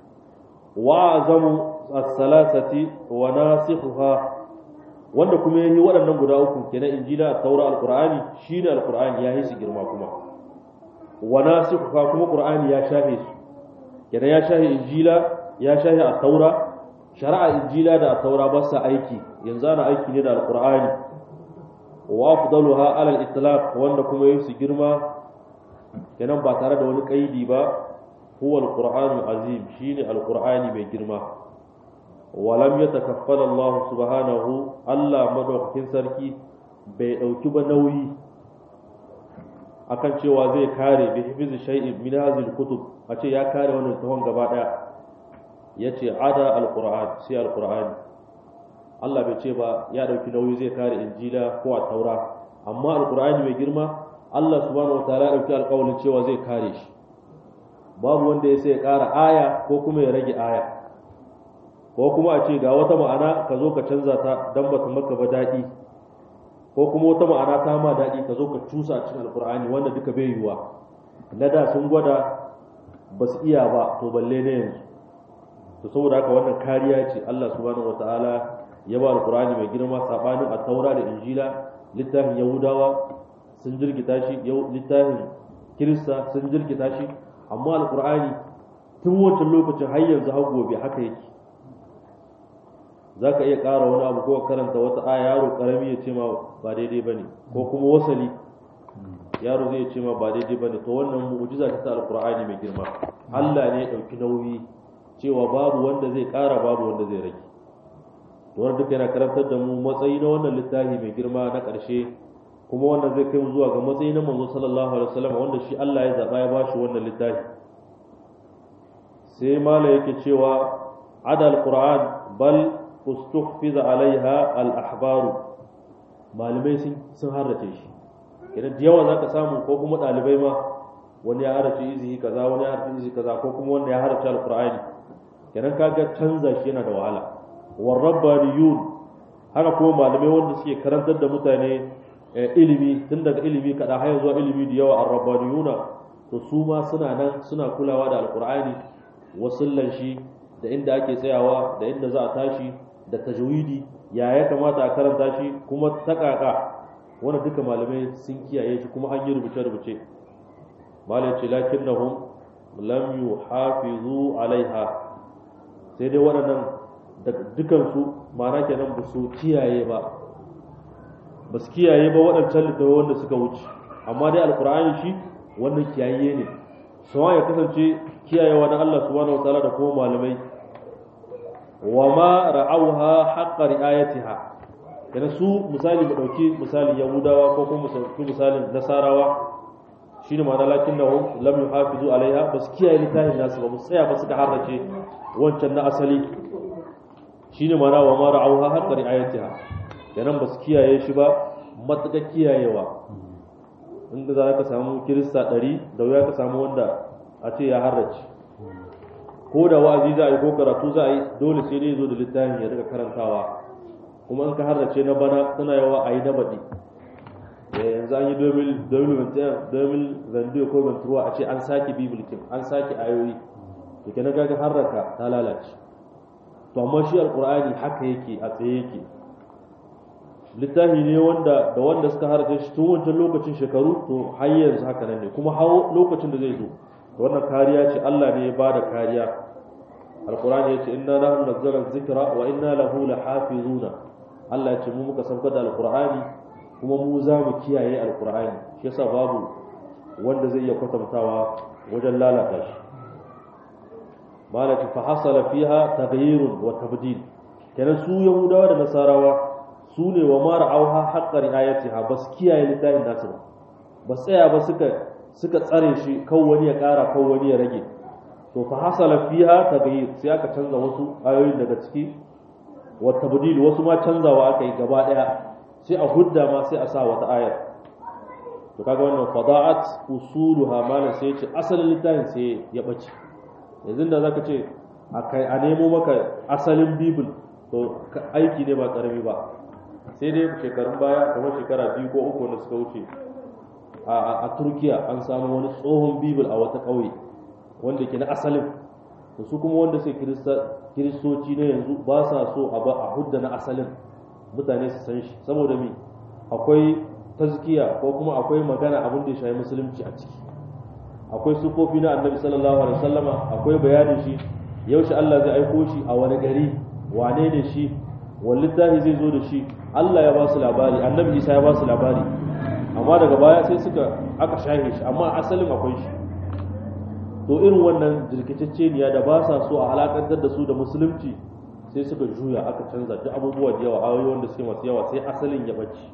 wa azamu as-salasati wa nasikhuha wanda kuma yayi waɗannan guda uku kenan injila taura alkur'ani shine alkur'ani ya yi su girma kuma wa nasikhuha kuma qur'ani ya shafe su kenan ya shafe injila ya shafe at-taura shari'a injila da taura ba sa aiki yanzu ana aiki ne da alqur'ani wa afdaluha ala al-itlaq wanda kuma yayi su girma kenan ba tare da wani kaidi ba huwa al-qur'an azim shine alqur'ani mai girma wa lam yatakaffala Allah subhanahu Allah madaukakin sarki bai dauki ba nauyi akan cewa zai kare bi hifzi shay'in min hadhihi al-kutub a ce ya kare wannan tawon gaba daya ya ce ada alkur'an sai alkur'ani Allah bai ce ba ya ɗauki nauyi zai kare injila ko a taura amma alkur'ani mai girma Allah subhanahu wataala ya ɗauki alƙawarin cewa zai kare shi babu wanda ya sai ya ƙara aya ko kuma ya rage aya ko kuma a ce ga wata ma'ana ka zo ka canza ta dan bata maka ba daɗi ko kuma wata ma'ana ta ma daɗi ka zo ka cusa a cikin alkur'ani wanda duka bai yiwuwa na da sun gwada ba su iya ba to balle na yanzu to saboda haka wannan kariya ce Allah subhanahu wataala ya ba alqur'ani mai girma sabanin at-taura da injila littafin yahudawa sun jirkita shi littafin kirista sun jirkita shi amma alqur'ani tun wancan lokacin har yanzu har gobe haka yake zaka iya ƙara wani abu ko karanta wata aya yaro karami ya ce ma ba daidai bane ko kuma wasali yaro zai ce ma ba daidai bane to wannan mu'jiza ta alqur'ani mai girma Allah ne ya dauki nauyi cewa babu wanda zai ƙara babu wanda zai rage wanda duka yana karantar da mu matsayi na wannan littafi mai girma na ƙarshe kuma wanda zai kai mu zuwa ga matsayi na manzo sallallahu alaihi wasallam wanda shi Allah ya zaba ya bashi wannan littafi sai mala yake cewa adal qur'an bal ustuhfiza alaiha al ahbaru malamai sun sun harrace shi idan da yawa zaka samu ko kuma ɗalibai ma wani ya harace izihi kaza wani ya harace izihi kaza ko kuma wanda ya harace alqur'ani kenan kaga canza shi yana da wahala war rabbaniyun haka kuma malamai wanda suke karantar da mutane ilimi tun daga ilimi kada har zuwa ilimi da yawa ar-rabbaniyuna to su ma suna nan suna kulawa da alqur'ani wasullan shi da inda ake tsayawa da inda za a tashi da tajwidi ya ya kamata a karanta shi kuma takaka wannan duka malamai sun kiyaye shi kuma an yi rubuce rubuce malai ce lakinnahum lam yuhafizu alaiha sai dai waɗannan dukansu ma'ana kenan ba su kiyaye ba ba su kiyaye ba waɗancan littattafai wanda suka wuce amma dai alkur'ani shi wannan kiyaye ne sawa ya kasance kiyayewa na Allah subhanahu wataala da kuma malamai wa ma ra'auha haqqa ri'ayatiha kana su misali mu dauki misali yahudawa ko kuma mu misalin nasarawa shine ma'ana lakinnahum lam yuhafizu alaiha bas kiyaye littafin nasu ba tsaya ba suka harrace wancan na asali shine ma'ana wa ma ra'auha haqqa ri'ayatiha kenan bas kiyaye shi ba matuƙa kiyayewa inda za ka samu kirista ɗari da wuya ka samu wanda a ce ya harrace ko da wa'azi za a yi ko karatu za a yi dole sai dai zo da littafin ya rika karantawa kuma in ka harrace na bana tana yawa a yi na baɗi yanzu an yi domin zandiyo ko venturuwa a ce an sake bibilkin an sake ayoyi da ke na gaga harraka ta lalace to amma shi alkur'ani haka yake a tsaye yake littafi ne wanda da wanda suka harrace shi tun wancan lokacin shekaru to har yanzu haka nan ne kuma hawo lokacin da zai zo wannan kariya ce Allah ne ya bada kariya alkur'ani ya ce inna nahnu nazzalna dhikra wa inna lahu lahafizuna Allah ya ce mu muka saukar da alkur'ani kuma mu za mu kiyaye alkur'ani shi yasa babu wanda zai iya kwatantawa wajen lalata shi malaka fa hasala fiha taghyirun wa tabdil kenan su yahudawa da nasarawa su ne wa mara auha haqqar ayatiha bas kiyaye littafin nasu ba ba tsaya ba suka suka tsare shi kan wani ya kara kan wani ya rage to fa hasala fiha taghyir sai aka canza wasu ayoyin daga ciki wa tabdil wasu ma canzawa aka yi gaba daya sai a hudda ma sai a sa wata ayar to kaga wannan fada'at usuluha malan sai ce asalin littafin sai ya bace yanzu da zaka ce a nemo maka asalin bibil to aiki ne ba karami ba sai dai shekarun baya kamar shekara biyu ko uku da suka wuce a turkiya an samu wani tsohon bibil a wata ƙauye wanda ke na asalin to su kuma wanda sai kiristoci na yanzu ba sa so a hudda na asalin mutane su san shi saboda mi akwai tazkiya ko kuma akwai magana abin da ya shafi musulunci a ciki akwai sufofi na annabi sallallahu alaihi wasallama akwai bayanin shi yaushe Allah zai aiko shi a wani gari wane ne shi wani littafi zai zo da shi Allah ya ba su labari annabi Isa ya ba su labari amma daga baya sai suka aka shahe shi amma asalin akwai shi to irin wannan jirkitacceniya da ba sa so a halakantar da su da musulunci sai suka juya aka canza duk abubuwa da yawa ayoyi wanda suke masu yawa sai asalin ya bace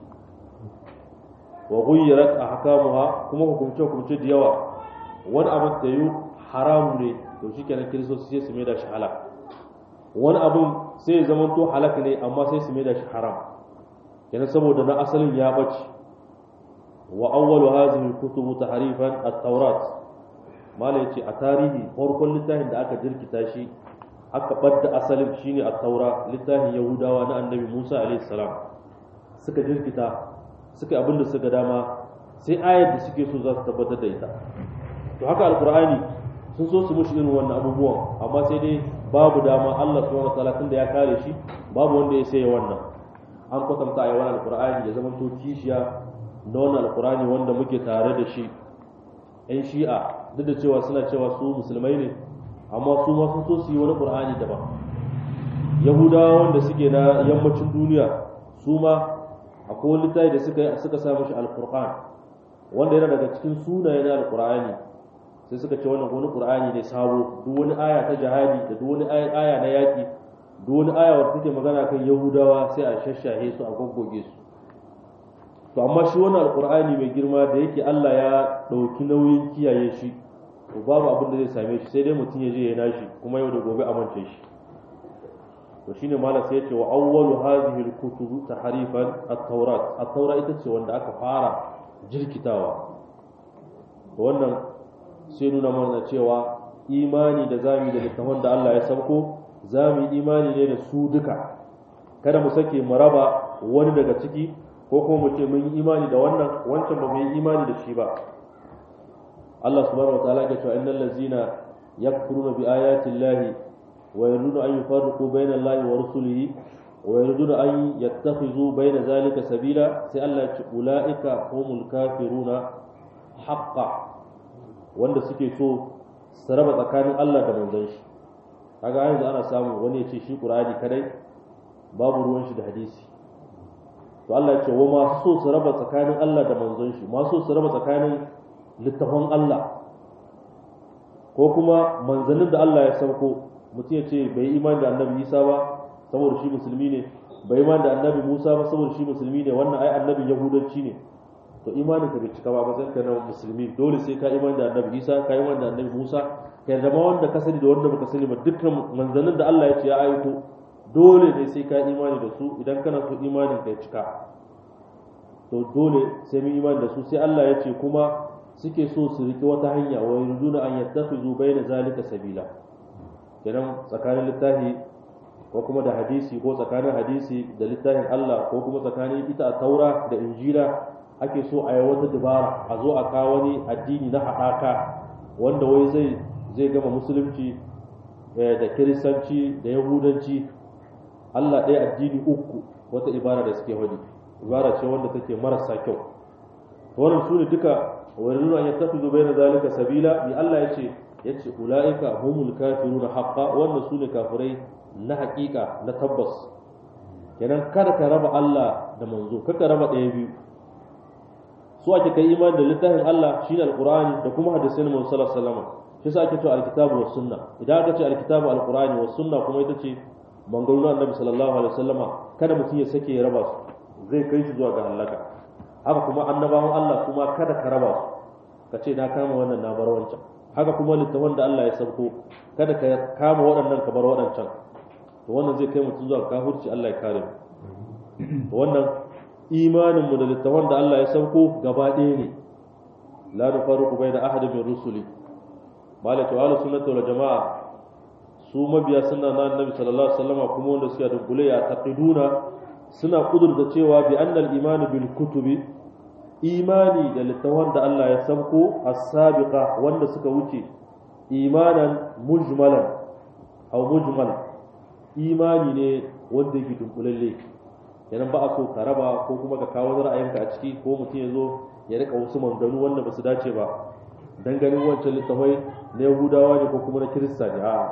wa ghayyarat ahkamuha kuma hukumce hukumce da yawa wani abin da yi haram ne to shikenan kiristoci sai su mai da shi halak wani abin sai ya zama to halak ne amma sai su mai da shi haram kenan saboda na asalin ya bace wa awwalu hadhihi al-kutub tahrifan at-taurat mala yace a tarihi farkon littafin da aka jirkita shi aka ɓadda asalin shine a taura littafin yahudawa na annabi musa alaihissalam suka jirkita suka abin da suka dama sai ayar da suke so za su tabbatar da ita to haka alkur'ani sun so su mushi irin wannan abubuwan amma sai dai babu dama allah subhanahu wa ta'ala tunda ya kare shi babu wanda ya sai wannan an kwatanta a yawan alkur'ani ya zama to kishiya na wannan alkur'ani wanda muke tare da shi yan shi'a duk da cewa suna cewa su musulmai ne amma su ma sun so su yi wani ƙur'ani daban yahudawa wanda suke na yammacin duniya su ma akwai wani littafi da suka suka sa mashi alqur'an wanda yana daga cikin sunaye na alqur'ani sai suka ce wannan wani qur'ani ne sabo duk wani aya ta jihadi da duk wani aya na yaki duk wani aya wanda take magana kan yahudawa sai a shashahe su a goggoge su to amma shi wannan alqur'ani mai girma da yake Allah ya dauki nauyin kiyaye shi to babu abin da zai same shi sai dai mutum ya je ya nashi kuma yau da gobe amince shi to shine malam sai ya ce wa awwalu hadhihi al-kutub tahrifan at-taurat at-taura ita ce wanda aka fara jirkitawa to wannan sai nuna mana cewa imani da zami da littafin da Allah ya sauko za mu yi imani ne da su duka kada mu sake mu raba wani daga ciki ko kuma mu ce mun yi imani da wannan wancan ba mu yi imani da shi ba Allah subhanahu wataala ya ce innal ladzina yakfuruna bi ayati llahi wa yuriduna an yufarriqu bayna allahi wa rusulihi wa yuriduna an yattakhizu bayna zalika sabila sai Allah ya ce ulaika humul kafiruna haqqan wanda suke so su raba tsakanin Allah da manzon shi kaga yanzu ana samu wani ya ce shi Qur'ani kadai babu ruwan shi da hadisi to Allah ya ce wa masu so su raba tsakanin Allah da manzon shi masu so su raba tsakanin littafin Allah ko kuma manzannin da Allah ya sauko mutum ya ce bai imani da annabi Isa ba saboda shi musulmi ne bai imani da annabi Musa ba saboda shi musulmi ne wannan ai annabin yahudanci ne to imanin ka bai cika ba matsayin ka na musulmi dole sai ka imani da annabi Isa ka imani da annabi Musa ka zama wanda ka sani da wanda baka sani ba dukkan manzannin da Allah ya ce ya aiko dole ne sai ka imani da su idan kana so imanin ka ya cika to dole sai mun imani da su sai Allah ya ce kuma suke so su riki wata hanya wa yuriduna an yattakhizu bayna zalika sabila kenan tsakanin littafi ko kuma da hadisi ko tsakanin hadisi da littafin Allah ko kuma tsakanin ita taura da injila ake so a yi wata dabara a zo a kawo wani addini na haɗaka wanda wai zai zai gama musulunci da kiristanci da yahudanci Allah ɗaya addini uku wata ibara da suke wani ibara ce wanda take marasa kyau wannan su ne duka wani nuna ya tafi zubai na zalika sabila bi Allah ya ce ya ce ula'ika humul kafiruna haqqa wannan su ne kafirai na haƙiƙa na tabbas kenan kada ka raba Allah da manzo kaka raba ɗaya biyu su ake kai imani da littafin Allah shine alqur'ani da kuma hadisin Muhammad sallallahu alaihi wasallam shi yasa ake cewa alkitabu was sunna idan aka ce alkitabu alqur'ani was sunna kuma ita ce mangarunan annabi sallallahu alaihi wasallam kada mutum ya sake ya raba su zai kai shi zuwa ga halaka haka kuma annabawan Allah kuma kada ka raba su ka ce na kama wannan na bar wancan haka kuma littafin da Allah ya sauko kada ka kama waɗannan ka bar waɗancan to wannan zai kai mutum zuwa kafirci Allah ya kare mu wannan imanin mu da littafin da Allah ya sauko gaba ɗaya ne la nufarriqu bayna ahadin min rusuli malaka wa sunnati wal jamaa su mabiya sunna na annabi sallallahu alaihi wasallam kuma wanda suka dunkule ya taqiduna suna kudurta cewa bi annal iman bil kutubi imani da littafin da Allah ya sauko as-sabiqa wanda suka wuce imanan mujmalan aw mujmal imani ne wanda yake dunkulalle kenan ba a so ka raba ko kuma ka kawo ra'ayinka a ciki ko mutum ya zo ya rika wasu maganganu wanda ba su dace ba dan ganin wancan littafai na yahudawa ne ko kuma na kirista ne a'a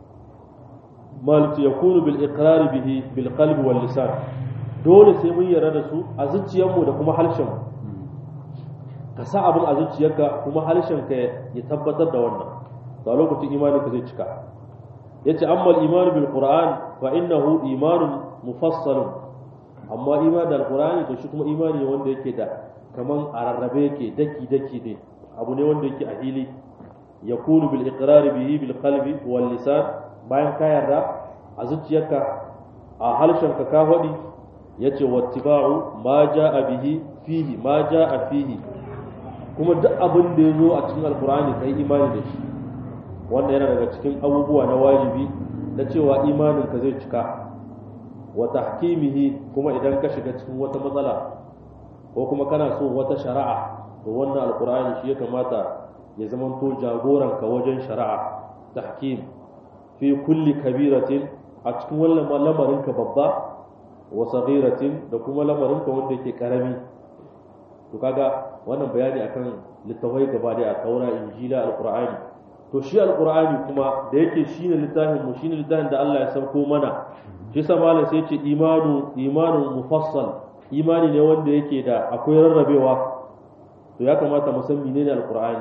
malti yakunu bil iqrar bihi bil qalbi wal lisan dole sai mun yarda da su a zuciyarmu da kuma harshen ka sa abin a zuciyarka kuma harshen ka ya tabbatar da wannan to a lokacin imanin ka zai cika yace amma al iman bil qur'an fa innahu imanun mufassalun amma iman da alqur'ani to shi kuma imani wanda yake da kaman a rarrabe yake daki daki ne abu ne wanda yake a hili yakunu bil iqrar bihi bil qalbi wal lisan bayan ka yarda a zuciyarka a harshenka ka faɗi ya ce wattiba'u ma ja'a bihi fihi ma ja'a fihi kuma duk abin da ya zo a cikin alkur'ani kai imani da shi wannan yana daga cikin abubuwa na wajibi na cewa imaninka zai cika wa tahkimihi kuma idan ka shiga cikin wata matsala ko kuma kana so wata shari'a to wannan alkur'ani shi ya kamata ya zamanto jagoranka wajen shari'a tahkim fi kulli kabiratin a cikin wannan lamarinka babba wa saghiratin da kuma lamarinka wanda yake karami to kaga wannan bayani akan littafai gaba da taura injila alqur'ani to shi alqur'ani kuma da yake shine littafin mu shine littafin da Allah ya sauko mana shi sa malam sai ce imanu imanun mufassal imani ne wanda yake da akwai rarrabewa to ya kamata mu san menene alqur'ani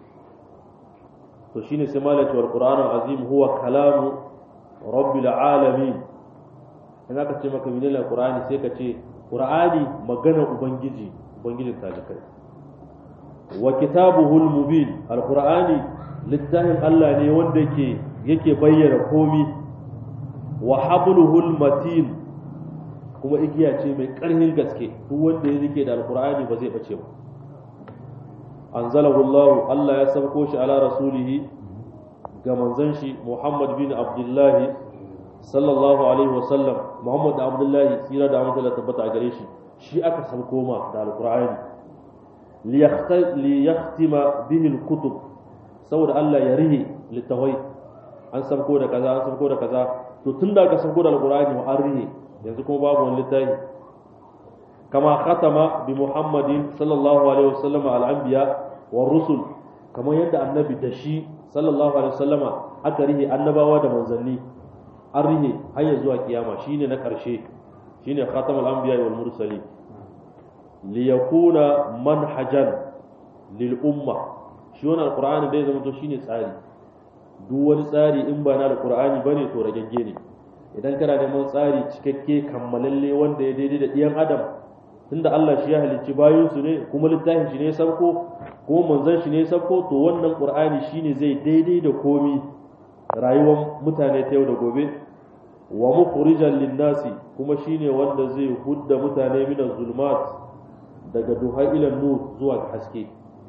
to shine sai malaka wal qur'anul azim huwa kalamu rabbil alamin in aka ce maka menene alqur'ani sai ka ce qur'ani magana ubangiji ubangijin talikai wa kitabuhul mubin alqur'ani littafin Allah ne wanda yake yake bayyana komi wa habluhul matin kuma igiya ce mai ƙarfin gaske duk wanda ya rike da alqur'ani ba zai bace ba anzalahu Allah Allah ya sauko shi ala rasulihi ga manzon shi Muhammad bin Abdullah sallallahu alaihi wasallam muhammad da abdullahi tsira da amince tabbata a gare shi shi aka sauko ma da alqur'ani li yahtima bihi alkutub saboda Allah ya rihe littawai an sauko da kaza an sauko da kaza to tun da aka sauko da alqur'ani wa an rihe yanzu kuma babu wani littafi kama khatama bi muhammadin sallallahu alaihi wasallam al-anbiya wa rusul kamar yadda annabi da shi sallallahu alaihi wasallama aka rihe annabawa da manzanni an rihe har ya zuwa kiyama shine na karshe shine khatamul anbiya wal mursalin li yakuna manhajan lil umma shi wannan alqur'ani dai zama to shine tsari duk wani tsari in ba na alqur'ani bane to ragegge ne idan kana neman tsari cikakke kammalalle wanda ya daidai da ɗiyan adam tunda Allah shi ya halicci bayan su ne kuma littafin shi ne sabko kuma manzon shi ne sabko to wannan qur'ani shine zai daidai da komi rayuwar mutane ta yau da gobe wa mukhrijan linnasi kuma shine wanda zai hudda mutane min zulmat daga duha ila nur zuwa ga haske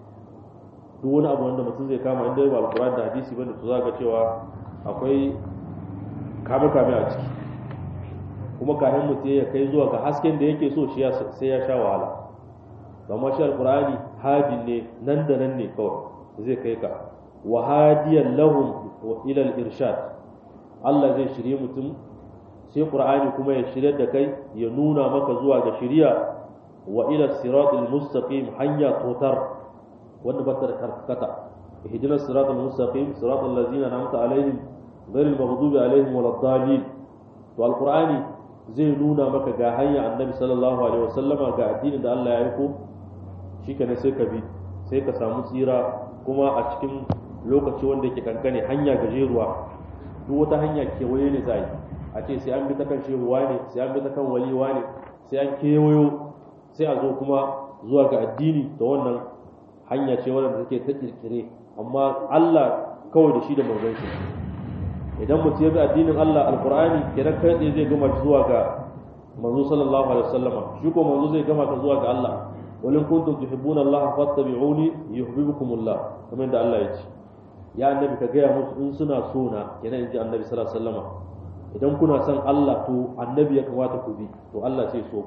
duk wani abu wanda mutum zai kama inda ba alqur'ani da hadisi bane to zaka cewa akwai kame kame a ciki kuma kafin mutum ya kai zuwa ga hasken da yake so shi sai ya sha wahala amma shi alqur'ani hadin ne nan da nan ne kawai zai kai ka wa hadiyan lahum ila al-irshad Allah zai shirye mutum sai qur'ani kuma ya shirye da kai ya nuna maka zuwa ga shiriya wa ila siratil mustaqim hanya totar wanda ba ta da karkata ihdina siratal mustaqim siratal ladzina an'amta alaihim ghairil maghdubi alaihim waladdallin to alqur'ani zai nuna maka ga hanya annabi sallallahu alaihi wasallama ga addinin da Allah ya aiko shikenan sai ka bi sai ka samu tsira kuma a cikin lokaci wanda yake kankane hanya gajeruwa duk wata hanya kewaye ne za a ce sai an bi ta kan shehuwa ne sai an bi ta kan waliwa ne sai an kewayo sai a zo kuma zuwa ga addini da wannan hanya ce wadda take ta kirkire amma Allah kawai da shi da manzon shi idan mutum ya bi addinin Allah alqur'ani kenan kai tsaye zai gama zuwa ga manzo sallallahu alaihi wasallama shi ko manzo zai gama ka zuwa ga Allah walin kuntum tuhibbuna Allah fattabi'uni yuhibbukumullah kamar da Allah ya ce ya annabi ka gaya musu in suna so na kenan inji annabi sallallahu alaihi wasallama idan kuna son Allah to annabi ya kamata ku bi to Allah sai so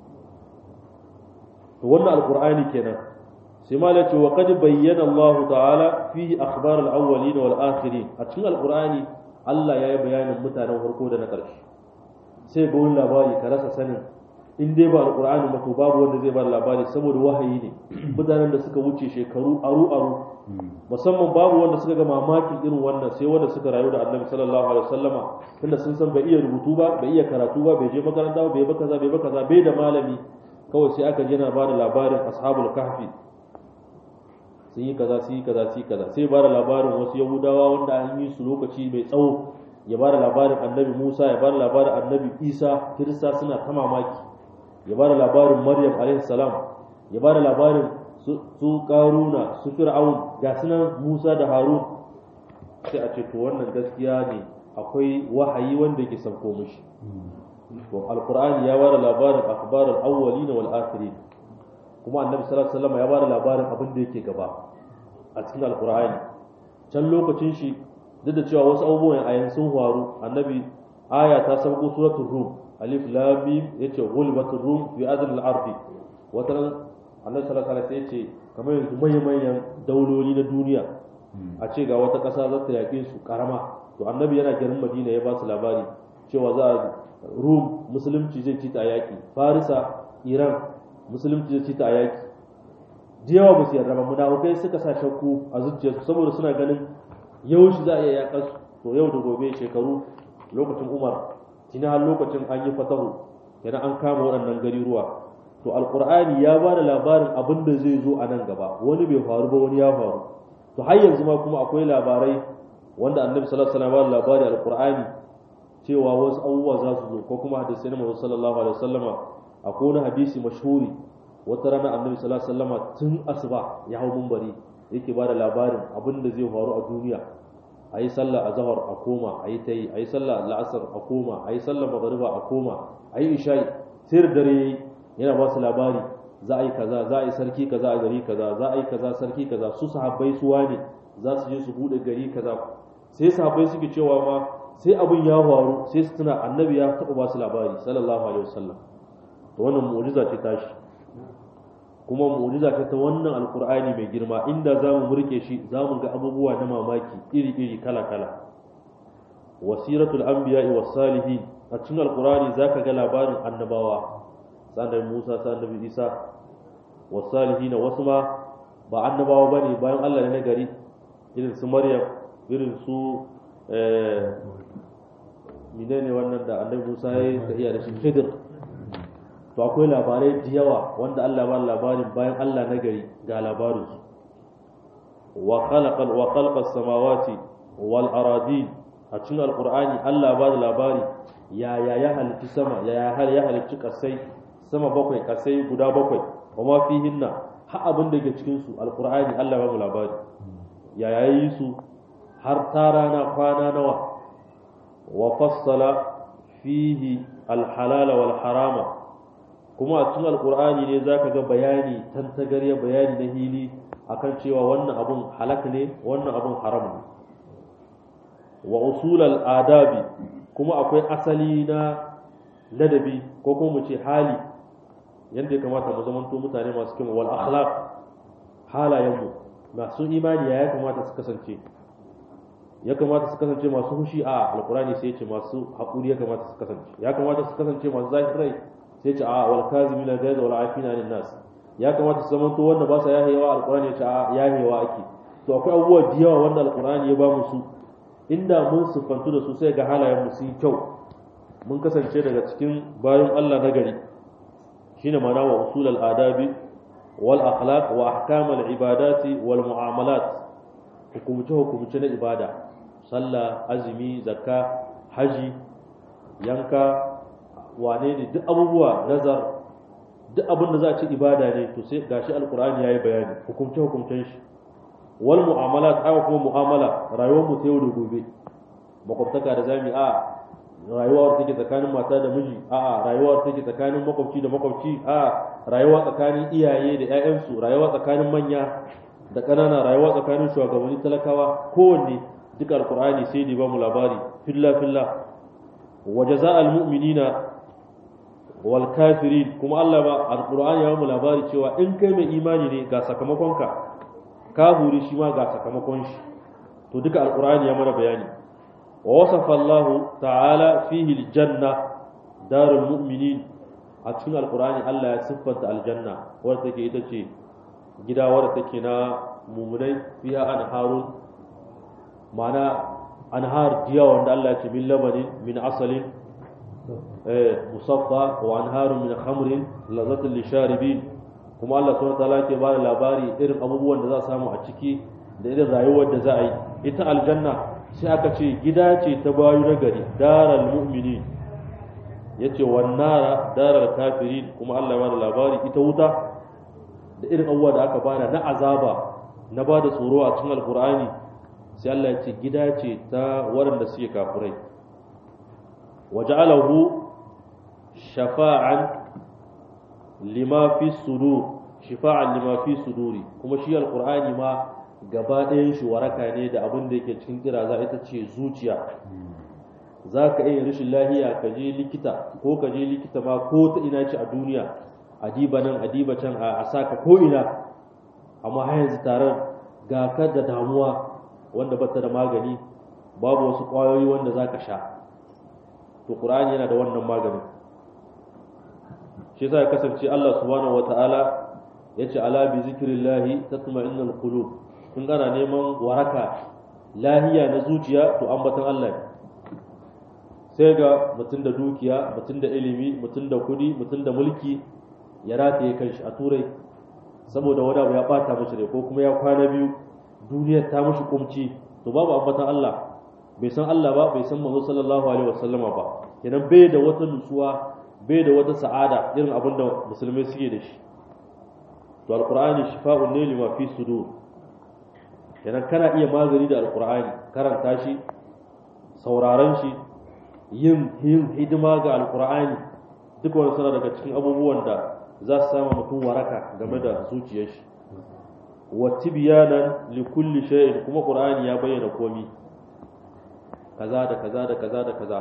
to wannan alqur'ani kenan sai ma ce wa qad bayyana Allah ta'ala fihi akhbar al-awwalin wal akhirin a cikin alqur'ani Allah ya yi bayanin mutanen farko da na ƙarshe sai ga wani labari ka rasa sanin in dai ba alqur'ani ba to babu wanda zai ba labari saboda wahayi ne mutanen da suka wuce shekaru aru aru musamman babu wanda suka ga mamakin irin wannan sai wanda suka rayu da annabi sallallahu alaihi wasallama tunda sun san bai iya rubutu ba bai iya karatu ba bai je makaranta ba bai ba kaza bai ba kaza bai da malami kawai sai aka jina ba da labarin ashabul kahfi sun yi kaza sun yi kaza sun yi kaza sai ba da labarin wasu yahudawa wanda an yi su lokaci mai tsawo ya ba da labarin annabi musa ya ba da labarin annabi isa kirista suna ta mamaki ya ba da labarin maryam alaihi salam ya ba da labarin su karuna su fir'aun ga sunan musa da harun sai a ce to wannan gaskiya ne akwai wahayi wanda yake sauko mishi to alqur'ani ya bada labarin akhbar al-awwalin wal akhirin kuma annabi sallallahu alaihi wasallam ya bada labarin abin da yake gaba a cikin alqur'ani can lokacin shi duk da cewa wasu abubuwan ayan sun faru annabi aya ta sauko suratul rum alif lam mim yace ghulbatur rum fi adl al-ardi wataran annabi sallallahu alaihi wasallam yace kamar yanzu manyan manyan dauloli na duniya a ce ga wata ƙasa za ta yaƙe su karama to annabi yana garin madina ya ba su labari cewa za a rum musulunci zai ci ta yaƙi farisa iran musulunci zai ci ta yaƙi da yawa ba su yarda ba munafukai suka sa shakku a zuciyarsu saboda suna ganin yau shi za a iya yaƙar su to yau da gobe shekaru lokacin umar tuni har lokacin an yi fatahu kenan an kama waɗannan gari ruwa to alqur'ani ya ba da labarin abin da zai zo a nan gaba wani bai faru ba wani ya faru to har yanzu ma kuma akwai labarai wanda annabi sallallahu alaihi wasallam ya ba labari alqur'ani cewa wasu abubuwa za su zo ko kuma hadisi na Muhammad sallallahu alaihi wasallama akwai wani hadisi mashhuri wata rana annabi sallallahu alaihi wasallama tun asuba ya hau munbari yake ba da labarin abin da zai faru a duniya a yi sallah a zahar a koma a yi ta yi a yi sallah la'asar a koma a yi sallah magariba a koma a yi isha'i sai da dare yayi yana ba su labari za a yi kaza za a yi sarki kaza a gari kaza za a yi kaza sarki kaza su sahabbai su wane za su je su bude gari kaza sai sahabbai suke cewa ma sai abin ya faru sai su tuna annabi ya taɓa ba su labari sallallahu alaihi wasallam to wannan mu'jiza ce tashi kuma mu'jiza ce ta wannan alqur'ani mai girma inda zamu murke shi zamu ga abubuwa na mamaki iri iri kala kala wasiratul anbiya'i was salihin a cikin alqur'ani zaka ga labarin annabawa sanan Musa sanan Isa was salihin wasu ma ba annabawa bane bayan Allah ne na gari irin su Maryam irin su menene wannan da annabi Musa ya yi tafiya da shi Khidir to akwai labarai da yawa wanda Allah ba labarin bayan Allah na gari ga labarin su wa khalaqa wa khalaqa samawati wal aradin a cikin alqur'ani Allah ba da labari ya ya ya halitta sama ya ya ya halitta kasai sama bakwai kasai guda bakwai wa ma fihinna ha abin da ke cikin su alqur'ani Allah ba mu labari ya ya yi su har ta rana kwana nawa wa fassala fihi alhalala wal harama kuma a cikin alkur'ani ne zaka ga bayani tantagarya bayani na hili akan cewa wannan abun halak ne wannan abun haram ne wa usulal adabi kuma akwai asali na ladabi ko kuma mu ce hali yadda ya kamata mu zamanto mutane masu kima wal akhlaq halayenmu masu imani ya kamata su kasance ya kamata su kasance masu hushi a alkurani sai ce masu haƙuri ya kamata su kasance ya kamata su kasance masu zahirai sai ce a wal kazimina gaiza wal afina lin nas ya kamata su zama to wanda ba sa yahewa alkurani ya ce a yahewa ake to akwai abubuwa da yawa wanda alkurani ya ba mu su inda mun siffantu da su sai ga halayen mu sun kyau mun kasance daga cikin bayan Allah na gari shine ma'ana wa usul al adabi wal akhlaq wa ahkam al ibadati wal muamalat hukumce hukumce na ibada sallah azumi zakka haji yanka wane ne duk abubuwa nazar duk abin da za a ci ibada ne to sai gashi alkur'ani yayi bayani hukumce hukumcen shi wal mu'amalat haka kuma mu'amala rayuwar mu ta yau da gobe makwabtaka da zami a rayuwar take tsakanin mata da miji a rayuwar take tsakanin makwabci da makwabci a rayuwa tsakanin iyaye da ƴaƴansu rayuwa tsakanin manya da ƙanana rayuwa tsakanin shugabanni talakawa kowanne duk alkur'ani sai da ba mu labari filla filla wa jaza'al mu'minina wal kafirin kuma Allah ba alkur'ani ya ba mu labari cewa in kai mai imani ne ga sakamakonka kafiri shi ma ga sakamakon shi to duka alkur'ani ya mana bayani wa wasafa Allah ta'ala fihi aljanna darul mu'minin a cikin alkur'ani Allah ya siffanta aljanna wadda take ita ce gida wadda take na mumunai fiya anharun ma'ana anhar diya wanda Allah ya ce min labanin min asalin musaffa wa anharun min khamrin lazzatul lisharibin kuma Allah subhanahu wataala yake ba da labari irin abubuwan da za a samu a ciki da irin rayuwar da za a yi ita aljanna sai aka ce gida ce ta bayu na gari daral mu'mini yace wan nara daral kafirin kuma Allah ya ba da labari ita wuta da irin abubuwa da aka bada na azaba na ba da tsoro a cikin alkur'ani sai Allah ya ce gida ce ta waɗanda suke kafirai waja'alahu shafa'an lima fi sudur shifa'an lima fi suduri kuma shi alkur'ani ma gaba ɗayan shi waraka ne da abin da yake cikin kiraza ita ce zuciya za ka iya rashin lahiya ka je likita ko ka je likita ma ko ta ina ce a duniya adiba nan adiba can a saka ko ina amma har yanzu taron ga ka da damuwa wanda bata da magani babu wasu ƙwayoyi wanda za ka sha to ƙur'ani yana da wannan maganin shi yasa ya kasance Allah subhanahu wata'ala ya ce ala bi zikrillahi tatma'innul qulub kun gana neman waraka lahiya na zuciya to ambatan Allah ne sai ga mutum da dukiya mutum da ilimi mutum da kudi mutum da mulki ya rataye kanshi a turai saboda wani abu ya bata mashi rai ko kuma ya kwana biyu duniyar ta mashi kumci to babu ambatan Allah bai san Allah ba bai san manzo sallallahu alaihi wasallama ba kenan bai da wata nutsuwa bai da wata sa'ada irin abin da musulmai suke da shi to alqur'ani shifa'un ne lima fi sudur kenan kana iya magani da alqur'ani karanta shi sauraron shi yin yin hidima ga alqur'ani duk wani suna daga cikin abubuwan da za su sama mutum waraka game da zuciyar shi wa tibyanan li kulli shay'in kuma qur'ani ya bayyana komi kaza da kaza da kaza da kaza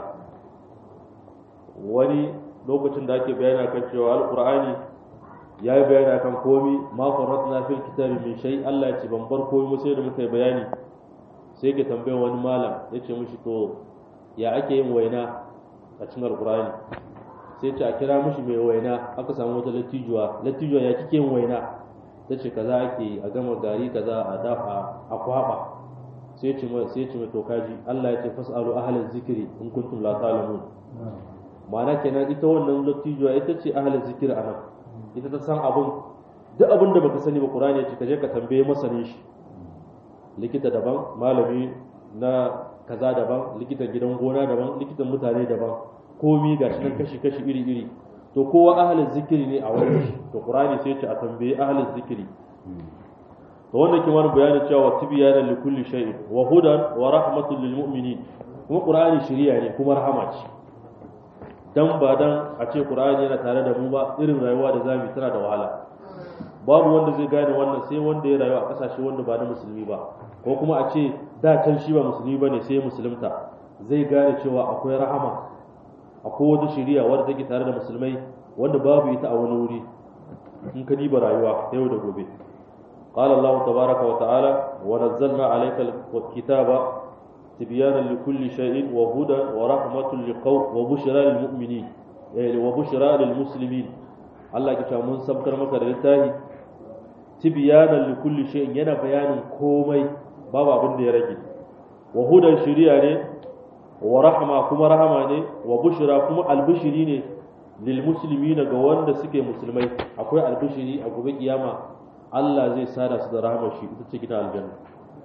wani lokacin da ake bayani kan cewa alqur'ani ya yi bayani kan komi ma farratna fil kitabi min shay Allah ya ce ban bar komi sai da muka yi bayani sai ke tambayar wani malam ya ce mishi to ya ake yin waina a cikin alqur'ani sai ce a kira mishi mai waina aka samu wata lattijuwa lattijuwa ya kike yin waina ta ce kaza ake yi a gama gari kaza a dafa a kwaba sai ce mai sai ce mai to kaji Allah ya ce fasalu ahlal zikri in kuntum la ta'lamun ma'ana kenan ita wannan lattijuwa ita ce ahlal zikri anan ita ta san abun duk abin da baka sani ba Qur'ani ya ce ka je ka tambaye masanin shi likita daban malami na kaza daban likitan gidan gona daban likitan mutane daban komi gashi nan kashi kashi iri iri to kowa ahlul zikiri ne a wannan shi to Qur'ani sai ya ce a tambaye ahlul zikiri to wannan kin wani bayani cewa tibyana li kulli shay'in wa hudan wa rahmatul lil mu'minin kuma Qur'ani shiriya ne kuma rahama ce dan ba dan a ce Qur'ani yana tare da mu ba irin rayuwa da zamu tana da wahala babu wanda zai gane wannan sai wanda ya rayu a kasashe wanda ba na musulmi ba ko kuma a ce da can shi ba musulmi bane sai musulunta zai gane cewa akwai rahama akwai wata shari'a wadda take tare da musulmai wanda babu ita a wani wuri in ka diba rayuwa yau da gobe قال الله تبارك وتعالى ونزلنا عليك الكتاب تبيانا لكل شيء وهدى ورحمة لقوم وبشرى للمؤمنين وبشرى للمسلمين الله كتا من سبكر مكر لتاهي تبيانا لكل شيء ينا بيان كومي بابا بند يرجي وهدى شريعة ورحمة كما رحمة وبشرى كما البشرين للمسلمين قوان سكي مسلمين أكوي البشري أكوي قيامة Allah zai sada su da rahama shi ita ce gidan aljanna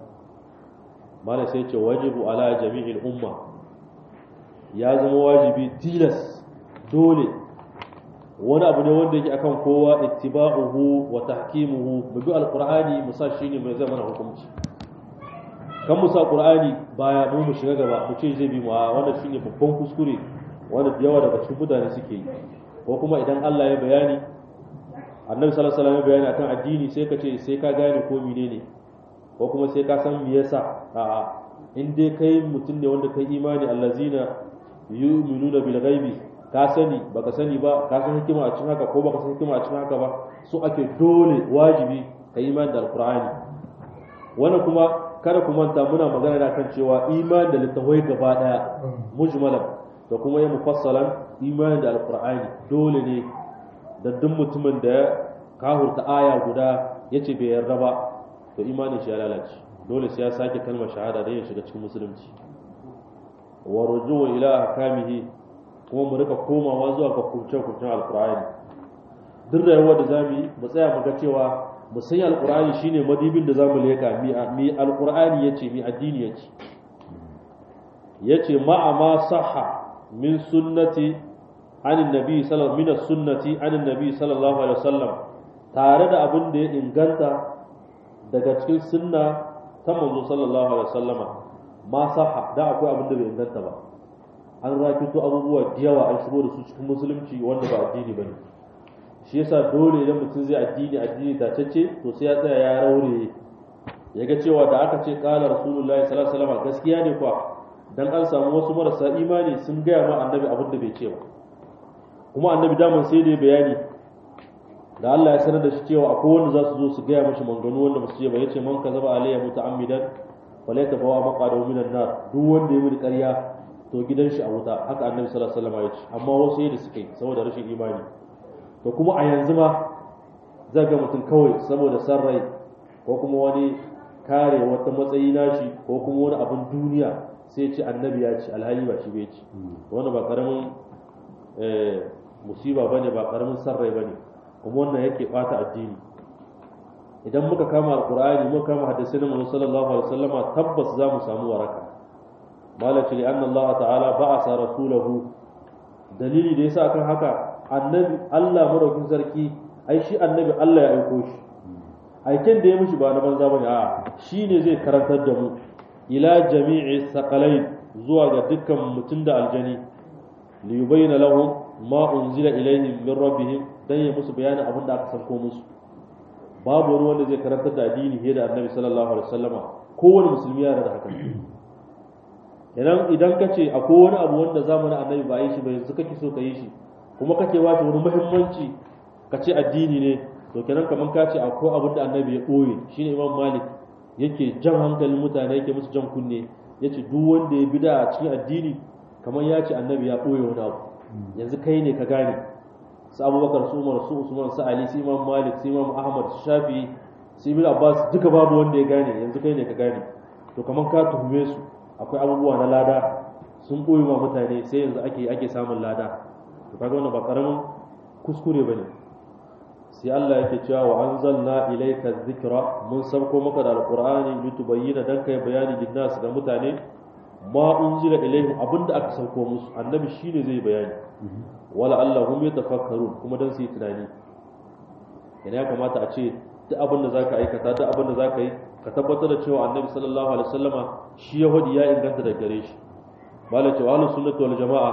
mala sai ce wajibu ala jami'il umma ya zama wajibi tilas dole wani abu ne wanda yake akan kowa ittiba'uhu wa tahkimuhu mu bi alqur'ani mu sa shine mai zama na hukunci kan mu sa qur'ani baya mu mu shiga gaba mu ce zai bi mu a wannan shine babban kuskure wanda da yawa daga cikin mutane suke yi ko kuma idan Allah ya bayani annabi sallallahu alaihi wasallam bayani akan addini sai ka ce sai ka gane ko menene ko kuma sai ka san me yasa a'a in dai kai mutum ne wanda kai imani allazina yu'minuna bil ghaibi ka sani baka sani ba ka san hikima a cikin haka ko baka san hikima a cikin haka ba so ake dole wajibi ka imani da alqur'ani wannan kuma kada ku manta muna magana da kan cewa imani da littafai gaba daya mujmalan da kuma ya mufassalan imani da alqur'ani dole ne da duk mutumin da ya kahurta aya guda ya ce bai yarda ba to imanin shi ya lalace dole sai ya sake kalmar shahada don ya shiga cikin musulunci wa rujuwa ila ahkamihi kuma mu rika komawa zuwa ga kurce-kurcen alkur'ani duk rayuwar da zamu yi mu tsaya mu ga cewa mu sanya alkur'ani shine madibin da zamu leka mi mi alkur'ani yace mi addini yace yace ma'a ma sahha min sunnati عن النبي صلى الله من السنة عن النبي صلى الله عليه وسلم tare da abin da ya inganta daga cikin sunna ta manzo sallallahu alaihi wasallama ma saha da akwai abin da bai inganta ba an rakito abubuwa da yawa an shigo da su cikin musulunci wanda ba addini bane shi yasa dole idan mutum zai addini addini tacece to sai ya tsaya ya raure ya ga cewa da aka ce qala rasulullahi sallallahu alaihi wasallama gaskiya ne kuwa dan an samu wasu marasa imani sun gaya ma annabi abin da bai ce ba kuma annabi daman sai da bayani da Allah ya sanar da shi cewa akwai wanda za su zo su gaya mashi manganu wanda ba su ce ba yace man kazaba alayya muta'ammidan falayta bawa maqadahu minan nar duk wanda ya muni ƙarya to gidan shi a wuta haka annabi sallallahu alaihi wasallam ya ce amma wasu yadda suka yi saboda rashin imani to kuma a yanzu ma za ga mutum kawai saboda san rai ko kuma wani kare wata matsayi nashi ko kuma wani abin duniya sai ce annabi ya ce alhali ba shi bai ce wannan ba karamin musiba bane ba karamin san rai bane kuma wannan yake bata addini idan muka kama alqur'ani muka kama hadisin manzo sallallahu alaihi wasallama tabbas za mu samu waraka malaci li anna Allah ta'ala ba'asa rasulahu dalili da yasa akan haka annabi Allah madaukin sarki ai shi annabi Allah ya aiko shi aiken da ya mishi ba na banza bane a shine zai karantar da mu ila jami'i saqalain zuwa ga dukkan mutum da aljani li yubayyana lahum ma unzila ilayhim min rabbihim dan ya musu bayanin abin da aka sanko musu babu wani wanda zai karantar da addini fiye da annabi sallallahu alaihi wasallama kowane musulmi yana da haka idan idan ka ce akwai wani abu wanda zamanin annabi ba a yi shi ba yanzu kake so ka yi shi kuma kake wace wani muhimmanci ka ce addini ne to kenan kamar ka ce akwai abin da annabi ya ɓoye shine imam malik yake jan hankalin mutane yake musu jan kunne ya ce duk wanda ya bida a cikin addini kamar ya ce annabi ya ɓoye wani abu yanzu kai ne ka gane su abubakar su umar su usman su ali su imam malik su imam ahmad su shafi su ibn abbas duka babu wanda ya gane yanzu kai ne ka gane to kamar ka tuhume su akwai abubuwa na lada sun ɓoye ma mutane sai yanzu ake ake samun lada to kaga wannan ba karamin kuskure bane sai Allah yake cewa wa anzalna ilayka dhikra mun sauko maka da alqur'ani litubayyana dan kai bayani linnas ga mutane ma unzila ilayhim abinda aka sauko musu annabi shine zai bayani wala allahum yatafakkarun kuma dan su yi tunani yana ya kamata a ce duk abin da zaka aikata duk abin da zaka yi ka tabbatar da cewa annabi sallallahu alaihi wasallama shi yahudi ya inganta da gare shi malai cewa ahlus sunnati wal jamaa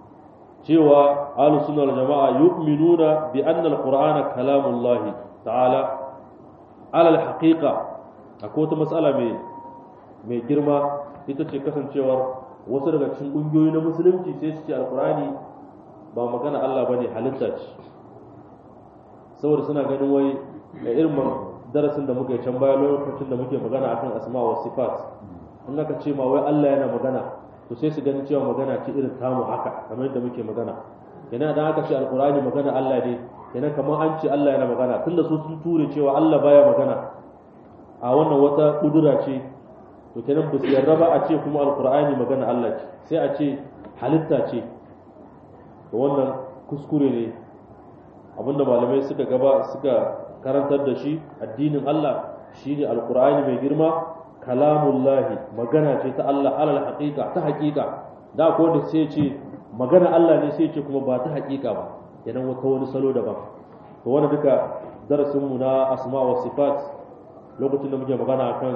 cewa ahlus sunna wal jamaa yu'minuna bi anna al-qur'ana kalamullah ta'ala ala al-haqiqa akwai wata mas'ala mai mai girma ita ce kasancewar wasu daga cikin kungiyoyi na musulunci sai su ce alqur'ani ba magana Allah bane halitta ce saboda suna ganin wai da irin darasin da muka yi can baya lokacin da muke magana akan asma wa sifat in aka ce ma wai Allah yana magana to sai su gani cewa magana ce irin tamu haka kamar yadda muke magana yana da aka ce alkurani magana Allah ne yana kamar an ce Allah yana magana tunda su sun ture cewa Allah baya magana a wannan wata kudura ce to kenan ba su yarda ba a ce kuma alkurani magana Allah ce sai a ce halitta ce to wannan kuskure ne abinda malamai suka gaba suka karantar da shi addinin Allah shine alkurani mai girma kalamullahi magana ce ta Allah alal haqiqa ta haqiqa da akwai wanda sai ce magana Allah ne sai ce kuma ba ta haqiqa ba idan wata wani salo daban to wannan duka darasin mu na asma wa sifat lokacin da muke magana akan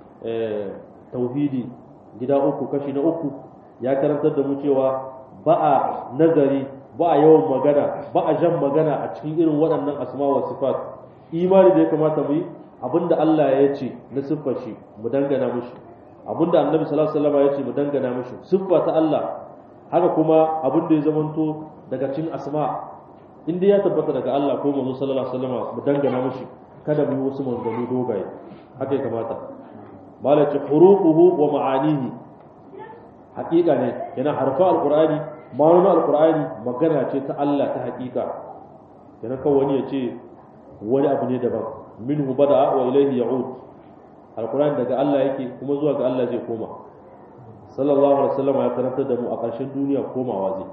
tauhidi gida uku kashi na uku ya karantar da mu cewa ba a nazari ba a yawan magana ba a jan magana a cikin irin waɗannan asma wa sifat imani da ya kamata mu yi abinda Allah ya ce na siffar shi mu dangana mishi abinda annabi sallallahu alaihi wasallam ya ce mu dangana mishi siffa ta Allah haka kuma abinda ya zamanto daga cikin asma inda ya tabbata daga Allah ko manzo sallallahu alaihi wasallam mu dangana mishi kada mu yi wasu manzanni dogaye haka ya kamata malaci hurufuhu wa ma'anihi haƙiƙa ne yana harfa alqur'ani ma'anonin alqur'ani magana ce ta Allah ta haƙiƙa yana kawai wani ya ce wani abu ne daban minhu bada wa ilaihi ya'ud alquran daga Allah yake kuma zuwa ga Allah zai koma sallallahu alaihi wasallam ya karanta da mu a ƙarshen duniya komawa zai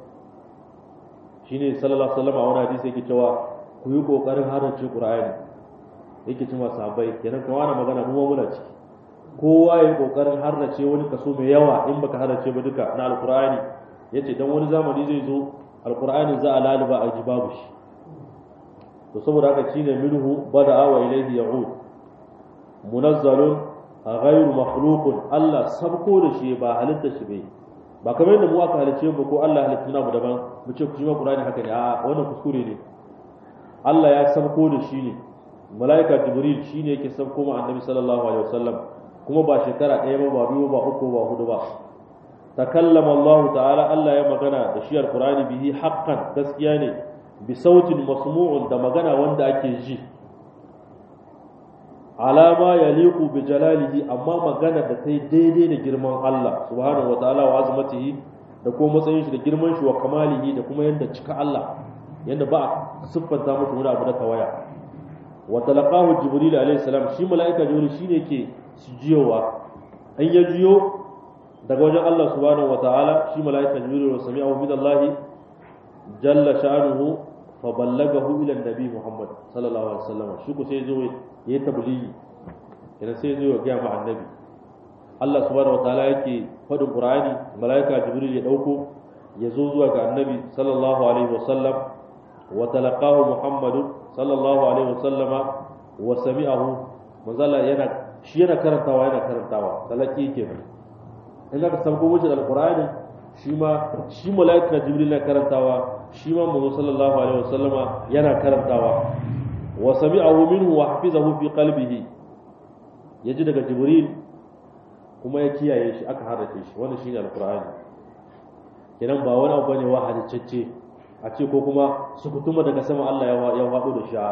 shine sallallahu alaihi wasallam a wani hadisi yake cewa ku yi kokarin harace qur'ani yake cewa sahabbai kenan kuma ana magana mu muna ciki kowa ya yi kokarin harace wani kaso mai yawa in baka harace ba duka na alqur'ani yace dan wani zamani zai zo alqur'ani za a laluba a ji babu shi to saboda haka shine minhu bada'a wa ilayhi ya'ud munazzalun ghayru makhluqun Allah sabko da shi ba halitta shi bai ba kamar yadda mu aka halice mu ko Allah halitta na mu daban mu ce ku shi ma Qur'ani haka ne a wannan kuskure ne Allah ya sabko da shi ne malaika Jibril shine yake sabko ma Annabi sallallahu alaihi wasallam kuma ba shekara ɗaya ba ba biyu ba uku ba hudu ba takallama Allah ta'ala Allah ya magana da shi alqur'ani bihi haqqan gaskiya ne bi sautin masmu'un da magana wanda ake ji alama ya liku bi jalalihi amma magana da ta yi daidai da girman Allah subhanahu wa ta'ala wa azmatihi da kuma matsayin shi da girman shi wa kamalihi da kuma yadda cika Allah yadda ba a siffanta mushi wani abu na tawaya wa talaqahu jibril alayhi salam shi malaika jibril shine ke jiyowa an ya jiyo daga wajen Allah subhanahu wa ta'ala shi malaika jibril wa sami'ahu min Allah jalla sha'anuhu fa ballagahu ila nabi Muhammad sallallahu alaihi wasallam shi ko sai zo yayi tablighi idan sai zo ya ga ma annabi Allah subhanahu wataala yake fadin Qur'ani malaika Jibril ya dauko ya zo zuwa ga annabi sallallahu alaihi wasallam wa talaqahu Muhammad sallallahu alaihi wasallam wa sami'ahu manzala yana shi yana karantawa yana karantawa talaki kenan in ka sauko mushi da alqur'ani shi ma shi malaika Jibril na karantawa shi ma manzo sallallahu alaihi wasallama yana karantawa wa sami'ahu minhu wa hafizahu fi qalbihi yaji daga jibril kuma ya kiyaye shi aka harrace shi wannan shine alqur'ani kenan ba wani abu bane wa halicce a ce ko kuma su kutuma daga sama Allah ya faɗo da shi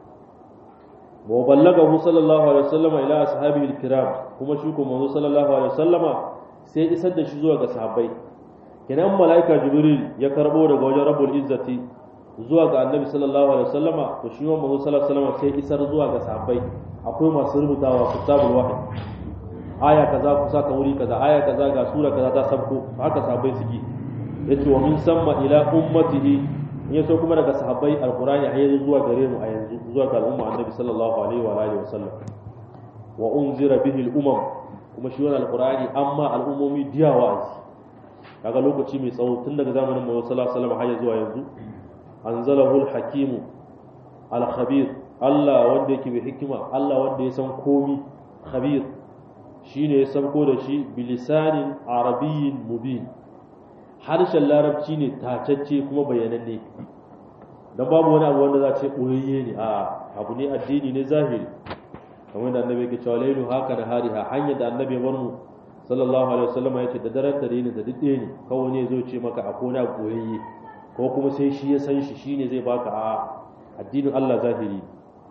wa ballagahu sallallahu alaihi wasallam ila ashabihi alkiram kuma shi ko manzo sallallahu alaihi wasallama sai isar da shi zuwa ga sahabbai kenan malaika jibril ya karbo daga wajen rabbul izzati zuwa ga annabi sallallahu alaihi wasallama to shi manzo sallallahu alaihi wasallama sai isar zuwa ga sahabbai akwai masu rubutawa kitabul wahyi aya kaza kusa ka wuri kaza aya kaza ga sura kaza ta sabko haka sahabbai suke yace wa min samma ila ummatihi in yaso kuma daga sahabbai alqur'ani har yanzu zuwa gare mu a yanzu zuwa ga al'umma annabi sallallahu alaihi wa alihi wasallam wa unzira bihi al-umam kuma shi wannan alqur'ani amma al'ummomi diya wa'azi kaga lokaci mai tsawo tun daga zamanin Muhammad sallallahu alaihi wasallam har zuwa yanzu anzalahu al-hakimu al-khabir Allah wanda yake mai hikima Allah wanda ya san komi khabir shine ya sauko da shi bilisanin arabiyyin mubin harshen larabci ne tacacce kuma bayananne dan babu wani abu wanda za ce ɓoyayye ne a abu ne addini ne zahiri kamar da annabi ke cewa lailu haka da hariha hanyar da annabi ya mu sallallahu alaihi wasallam ya ce da daren dare ne da duk ne kawai ne zo ce maka a kona ɓoyayye ko kuma sai shi ya san shi shine zai baka a addinin Allah zahiri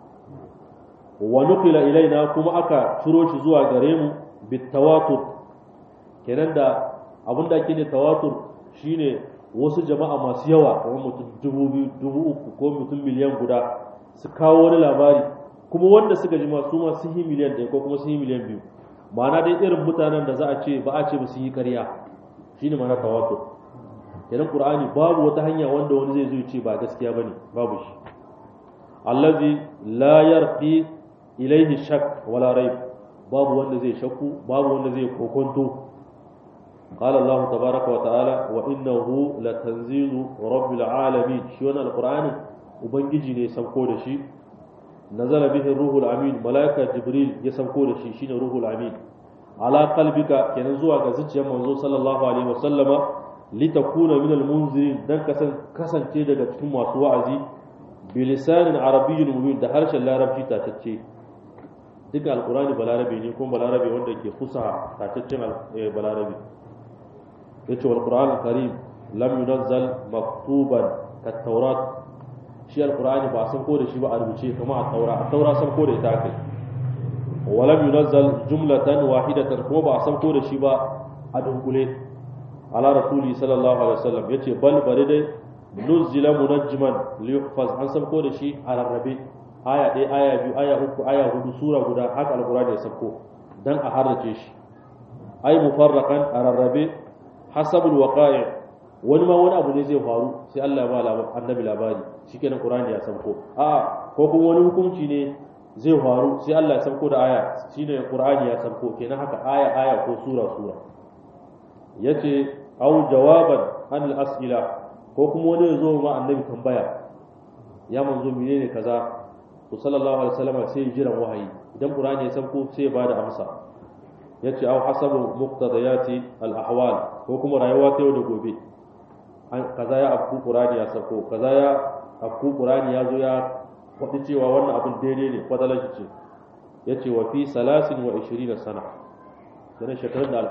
wa nuqila ilaina kuma aka turo shi zuwa gare mu bitawatur kenan da abin da ake ne tawatur shine wasu jama'a masu yawa kamar mutum dubu biyu dubu uku ko mutum miliyan guda su kawo wani labari kuma wanda suka ji masu ma sun yi miliyan ɗaya ko kuma sun yi miliyan biyu ma'ana dai irin mutanen da za a ce ba a ce ba su yi ƙarya shine ma'ana tawatur kenan qur'ani babu wata hanya wanda wani zai zo ya ce ba gaskiya bane babu shi allazi la yarqi ilaihi shak wala raib babu wanda zai shakku babu wanda zai kokonto قال الله تبارك وتعالى وإنه لتنزيل رب العالمين شو أنا القرآن وبنجي ne sauko da shi nazala bihi ruhul amin malaika jibril ya sauko da shi shine ruhul amin ala qalbika kenan zuwa ga zuciyar manzo sallallahu alaihi wasallama litakuna min almunzirin dan kasance daga cikin masu wa'azi bilisanin arabiyyin mubin da harshen larabci tatacce duka alkurani balarabe ne kuma balarabe wanda ke kusa tataccen balarabe ya ce wal qur'an karim lam yunazzal maktuban ka taurat shi alkurani ba san ko da shi ba a rubuce kamar a taura a taura san ko da ita kai wa lam yunazzal jumlatan wahidatan kuma ba a san ko da shi ba a dunkule ala rasuli sallallahu alaihi wasallam yace bal bari dai nuzila munajjiman li yuhfaz an san ko da shi a rarrabe aya ɗaya aya biyu aya uku aya hudu sura guda haka alqur'ani ya sako dan a harrace shi ay mufarraqan a rarrabe hasabul waqa'i wani ma wani abu ne zai faru sai Allah ya ba annabi labari shikenan qur'ani ya sako a ko kuma wani hukunci ne zai faru sai Allah ya sako da aya shine qur'ani ya sako kenan haka aya aya ko sura sura yace au jawaban an al-as'ila ko kuma wani ya zo ma annabi tambaya ya manzo menene kaza to sallallahu alaihi wasallam sai ya jiran wahayi idan qur'ani ya sauko sai ya bada amsa yace au hasabu muqtadayati al-ahwal ko kuma rayuwa ta yau da gobe kaza ya afku qur'ani ya sauko kaza ya afku qur'ani ya zo ya faɗi cewa wannan abin daidai ne fadalar ce yace wa fi salasin wa 20 sana sanan shekarun da